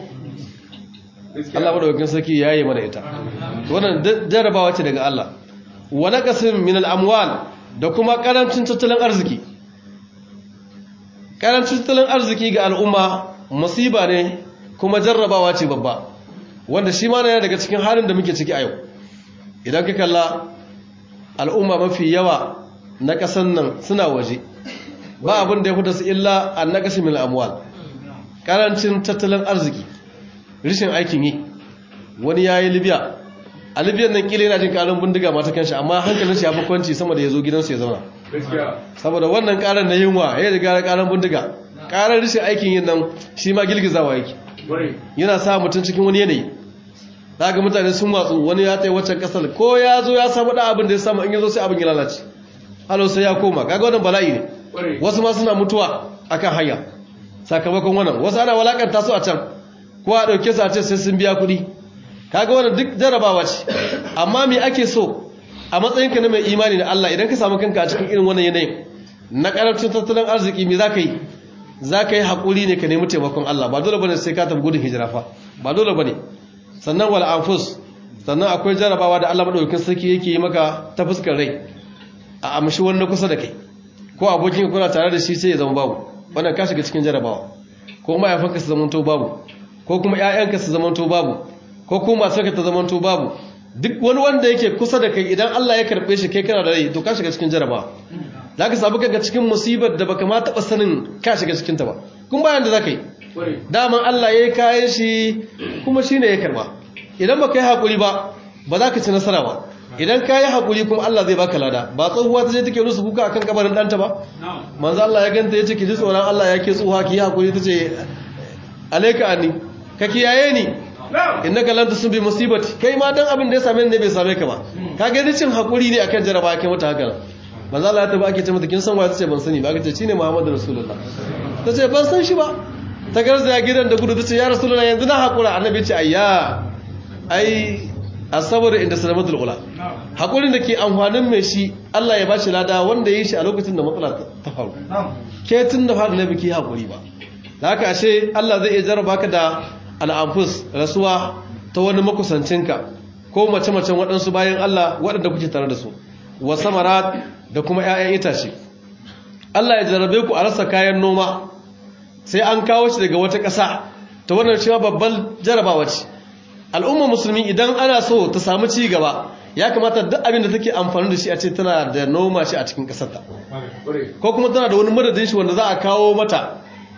Allah madaukakin sarki yayi mana ita to wannan jarabawa ce daga Allah wa naqasin min al-amwal da kuma karancin tattalin arziki karancin tattalin arziki ga al'umma musiba ne kuma jarrabawa ce babba wanda shi ma na daga cikin halin da muke ciki a yau idan ka kalla al'umma mafi yawa na ƙasan nan suna waje ba abin da ya fi su illa an na ƙasa mil amwal ƙarancin tattalin arziki rishin aikin yi wani ya yi libya a libya nan ƙila yana jin ƙarin bindiga mata kanshi amma hankalin shi ya fi kwanci sama da ya zo gidansu ya zauna saboda wannan ƙarar na yunwa ya riga ƙarar bindiga ƙarar rishin aikin yin nan shi ma girgizawa yake yana sa mutum cikin wani yanayi za ga mutane sun watsu wani ya tsaye waccan kasar ko ya zo ya samu da abin da ya samu in ya zo sai abin ya lalace halo sai ya koma kaga wannan bala'i ne wasu ma suna mutuwa akan hanya sakamakon wannan wasu ana walakanta su a can ko a ɗauke su a ce sai sun biya kuɗi kaga wannan duk jarabawa ce amma me ake so a matsayinka na mai imani da Allah idan ka samu kanka a cikin irin wannan yanayin na karancin tattalin arziki me zaka yi zaka yi hakuri ne ka nemi taimakon Allah ba dole bane sai ka tafi gudun hijira fa ba dole bane sannan wal anfus sannan akwai jarabawa da Allah madaukakin sarki yake yi maka ta fuskar rai a amshi wannan kusa da kai ko abokin kuna tare da shi sai ya zama babu wannan ka shiga cikin jarabawa ko mahaifanka su zamanto babu ko kuma ƴaƴanka su zamanto babu ko kuma matarka ta zamanto babu duk wani wanda yake kusa da kai idan Allah ya karbe shi kai kana da rai to ka shiga cikin jarabawa za ka sabu kanka cikin musibar da baka ma taɓa sanin ka shiga cikin ta ba kun bayan da za ka yi daman Allah ya yi kayan shi kuma shi ne ya karba idan baka yi haƙuri ba ba za ka ci nasara ba idan ka yi haƙuri kuma Allah zai baka lada ba tsohuwa ta je take rusu kuka akan kabarin ɗanta ba manzo Allah ya ganta ya ce ki ji tsoron Allah ya ke tsohuwa ki yi haƙuri ta ce alaika anni ka kiyaye ni innaka lan tusbi musibati kai ma dan abin da ya same ni ne bai same ka ba ka ga cin haƙuri ne akan jaraba kai mata haka manzo Allah ya taba ake ce mata kin san wa ta ce ban sani ba aka ce shine Muhammadu Rasulullah ta ce ban san shi ba ta garzaya gidan da gudu ta ce ya Rasulullah yanzu na haƙura annabi ya ce ayya ai asabar inda salamatul ula hakurin da ke amfanin mai shi Allah ya bashi lada wanda ya yi shi a lokacin da matsala ta faru ke tun da fara na biki hakuri ba da haka ashe Allah zai iya jarraba ka da al'amfus rasuwa ta wani makusancinka ko mace-macen waɗansu bayan Allah waɗanda kuke tare da su wa samarat da kuma 'ya'yan itace Allah ya jarrabe ku a rasa kayan noma sai an kawo shi daga wata ƙasa ta wannan cewa babban jarabawa ce al'umma musulmi idan ana so ta samu ci gaba ya kamata duk abin da take amfani da shi a ce tana da noma shi a cikin ƙasarta ko kuma tana da wani madadin shi wanda za a kawo mata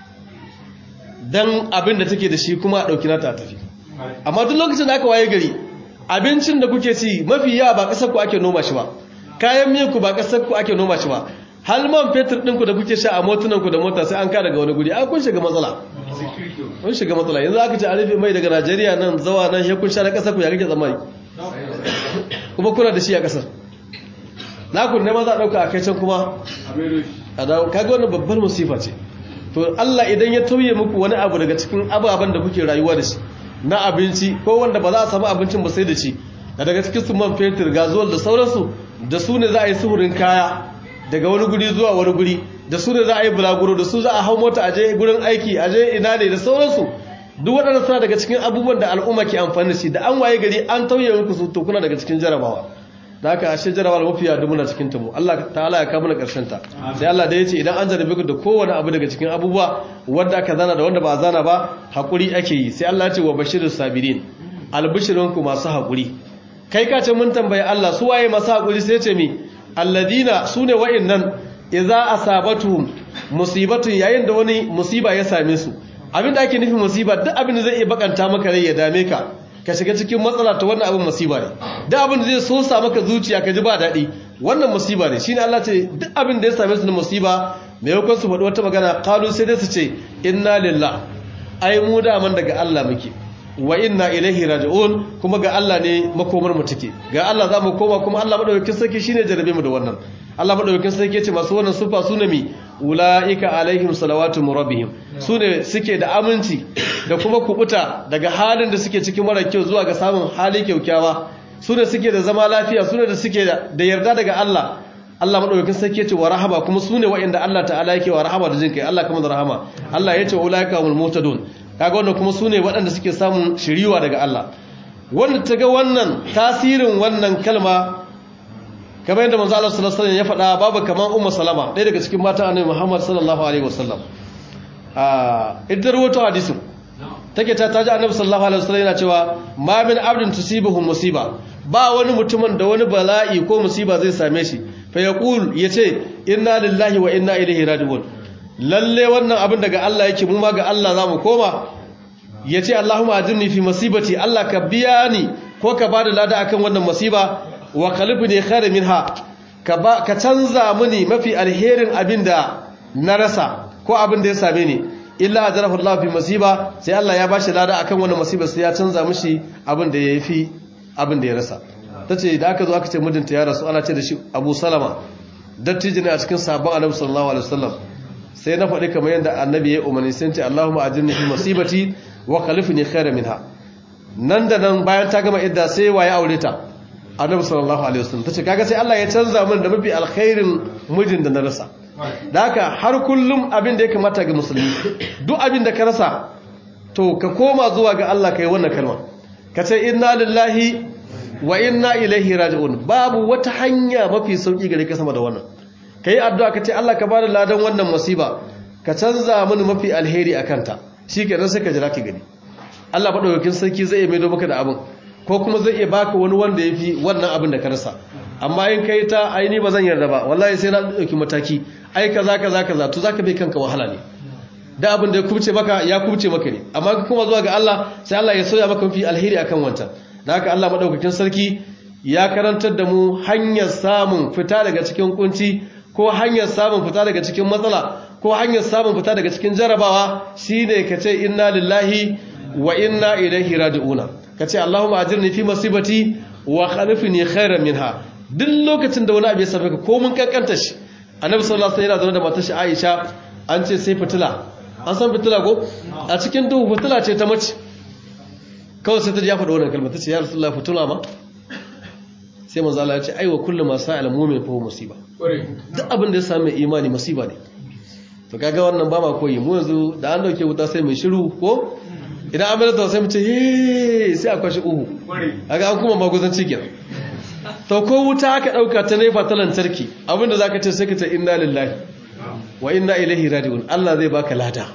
don abin da take da shi kuma a ɗauki nata a tafi amma duk lokacin da aka waye gari abincin da kuke ci mafi yawa ba ƙasar ku ake noma shi ba kayan miyan ku ba ƙasar ku ake noma shi ba hal man fetur ɗinku da kuke sha a motunan ku da mota sai an ka daga wani guri a kun shiga matsala kun shiga matsala yanzu aka ce a rufe mai daga najeriya nan zawa nan ya kun sha na ƙasar ku ya kake tsammani kuma kuna da shi a ƙasar na ku ne ma za a ɗauka a kai can kuma a dawo kaga wannan babbar musifa ce to Allah idan ya tauye muku wani abu daga cikin ababen da kuke rayuwa da shi na abinci ko wanda ba za a samu abincin ba sai da shi daga cikin su man fetur gazuwal da sauransu da su ne za a yi suhurin kaya daga wani guri zuwa wani guri da su ne za a yi bulaguro da su za a hau mota a je gurin aiki a je ina ne da sauransu duk waɗanda suna daga cikin abubuwan da al'umma ke amfani da shi da an waye gari an tauye muku su to kuna daga cikin jarabawa da haka ashe jarabawa mafiya da muna cikin ta mu Allah ta'ala ya kawo mana karshen ta sai Allah da yace idan an jarabe ku da kowane abu daga cikin abubuwa wanda aka zana da wanda ba a zana ba hakuri ake yi sai Allah ya ce wa bashirus sabirin albishirunku masu hakuri kai ka ce mun tambaye Allah su waye masu hakuri sai ce mi alladina sune wa'annan idza asabatuhum musibatu yayin da wani musiba ya same su abinda ake nufin musiba duk abin da zai iya bakanta maka rai ya dame ka ka shiga cikin matsala ta wannan abin musiba ne duk abin da zai so sa maka zuciya ka ji ba daɗi wannan musiba ne shine Allah ce duk abin da ya same su na musiba me yakon su faɗi wata magana qalu sai dai su ce inna lillah ai mu da man daga Allah muke wa inna ilaihi raji'un kuma ga Allah ne makomar mu take ga Allah za mu koma kuma Allah madaukakin sarki shine jarabe mu da wannan Allah madaukakin sarki yace masu wannan sufa sunami ulaika alaihim salawatu rabbihim sune suke da aminci da kuma kubuta daga halin da suke cikin mara kyau zuwa ga samun hali kyaukyawa sune suke da zama lafiya sune da suke da yarda daga Allah Allah madaukakin sarki yace wa rahama kuma sune wa'inda Allah ta'ala yake wa rahama da jinkai Allah kuma da rahama Allah yace ulaika humul mutadun kaga wannan kuma sune waɗanda suke samun shiriwa daga Allah wanda ta ga wannan tasirin wannan kalma kamar yadda manzo Allah sallallahu alaihi wasallam ya faɗa babu kaman ummu salama ɗaya daga cikin matan annabi Muhammad sallallahu alaihi wasallam ah idan rawato hadisin take ta taji annabi sallallahu alaihi wasallam yana cewa ma min abdin tusibuhu musiba ba wani mutumin da wani bala'i ko musiba zai same shi fa yaqul yace inna lillahi wa inna ilaihi raji'un lalle wannan abin daga Allah yake mu ma ga Allah zamu koma yace Allahumma ajirni fi masibati Allah ka biya ni ko ka bada lada akan wannan musiba wa qalibni khairan minha ka ba ka canza mini mafi alherin abinda na rasa ko abin da ya same ni illa ajrahu Allah fi masiba sai Allah ya bashi lada akan wannan musiba sai ya canza mishi abin da yafi abin da ya rasa tace da aka zo aka ce mijinta ya rasu ana ce da shi Abu Salama dattijo ne a cikin sabon Annabi sallallahu alaihi wasallam sai na faɗi kamar yadda annabi ya umarni sai ce Allahumma ajirni fi masibati wa khalifni khairan minha nan da nan bayan ta gama idda sai waye aure ta annabi sallallahu alaihi wasallam tace kaga sai Allah ya canza min da mafi alkhairin mijin da na rasa da haka har kullum abin da ya kamata ga musulmi duk abin da ka rasa to ka koma zuwa ga Allah kai wannan kalma ka ce inna lillahi wa inna ilaihi raji'un babu wata hanya mafi sauki gare ka sama da wannan kai addu'a ka ce Allah ka bada ladan wannan musiba ka canza mini mafi alheri akan ta shikenan sai ka jira ki gani Allah madaukakin sarki zai iya maido maka da abin ko kuma zai iya baka wani wanda yafi wannan abin da ka rasa amma in kai ta aini ba zan yarda ba wallahi sai na dauki mataki ai kaza kaza kaza to zaka bai kanka wahala ne da abin da ya kubce maka ya kubce maka ne amma ka kuma zuwa ga Allah sai Allah ya soya maka mafi alheri akan wancan da haka Allah madaukakin sarki ya karantar da mu hanyar samun fita daga cikin kunci ko hanyar samun fita daga cikin matsala ko hanyar samun fita daga cikin jarabawa shine ka ce inna lillahi wa inna ilaihi raji'una ka ce Allahumma ajirni fi masibati wa khalifni khairan minha duk lokacin da wani abu ya same ka ko mun kankanta shi annabi sallallahu alaihi wasallam yana zaune da matar shi Aisha an ce sai fitila an san fitila ko a cikin duhu fitila ce ta mace kawai sai ta ji ya faɗa wannan kalmar ta ce ya rasulullah fitila ma sai manzo Allah ya ce aiwa kullu ma sa'al mu'min fa musiba duk abin da ya same imani musiba ne to kaga wannan ba ma koyi mu yanzu da an dauke wuta sai mai shiru ko idan an bada sai mu ce he sai a kwashi uhu kaga an kuma maguzanci kenan to ko wuta aka dauka ta nefa ta lantarki abinda zaka ce sai ka ce inna lillahi wa inna ilaihi raji'un Allah zai baka lada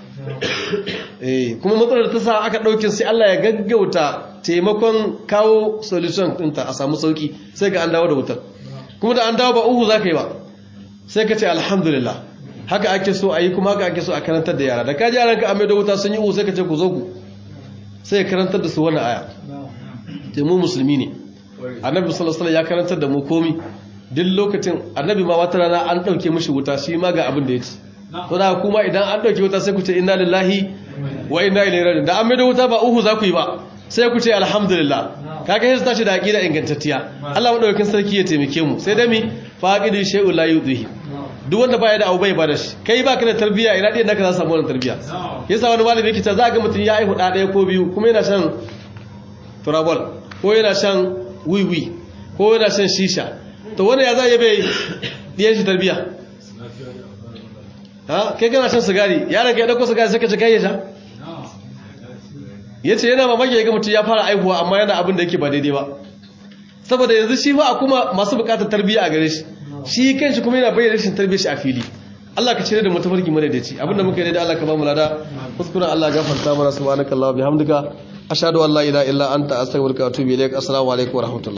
eh kuma matsalar ta sa aka dauke sai Allah ya gaggauta taimakon kawo solution ɗinta a samu sauki sai ga an dawo da wutar kuma da an dawo ba uhu zaka yi ba sai ka ce alhamdulillah haka ake so a yi kuma haka ake so a karantar da yara da ka ji yaranka a mai da wuta sun yi uhu sai ka ce ku zo ku sai karantar da su wannan aya te mu musulmi ne annabi sallallahu alaihi ya karantar da mu komi duk lokacin annabi ma wata rana an dauke mishi wuta shi ma ga abin da ya ci to da kuma idan an dauke wuta sai ku ce inna lillahi wa inna ilaihi raji'un da an mai da wuta ba uhu za ku yi ba sai ku ce alhamdulillah kaga yanzu tashi da aqida ingantacciya Allah madaukakin sarki ya taimake mu sai da mi faqidu shay'u la yudhi duk wanda baya da abu bai bada shi kai baka da tarbiyya ina ɗaya naka za samu wannan tarbiyya yasa wani malami yake ta za ga mutum ya aihu ɗaya ko biyu kuma yana shan turabol ko yana shan wiwi ko yana shan shisha to wani ya za ya bai ɗiyan shi tarbiyya ha kai kana shan sigari yaron ka ya ɗauko sigari sai ka ci kai ya sha ya ce yana mamaki ya ga mutum ya fara aihuwa amma yana abin da yake ba daidai ba saboda yanzu shi ba a kuma masu bukatar tarbiyya a gare shi shi kanshi kuma yana bayyana rashin tarbiyyar shi a fili Allah ka cire da mu tafarki mana da ci abinda muka yi da Allah ka ba mu lada kuskuren Allah gafarta mana subhanaka Allah bihamdika ashhadu an la ilaha illa anta astaghfiruka wa atubu ilaik assalamu alaikum wa rahmatullahi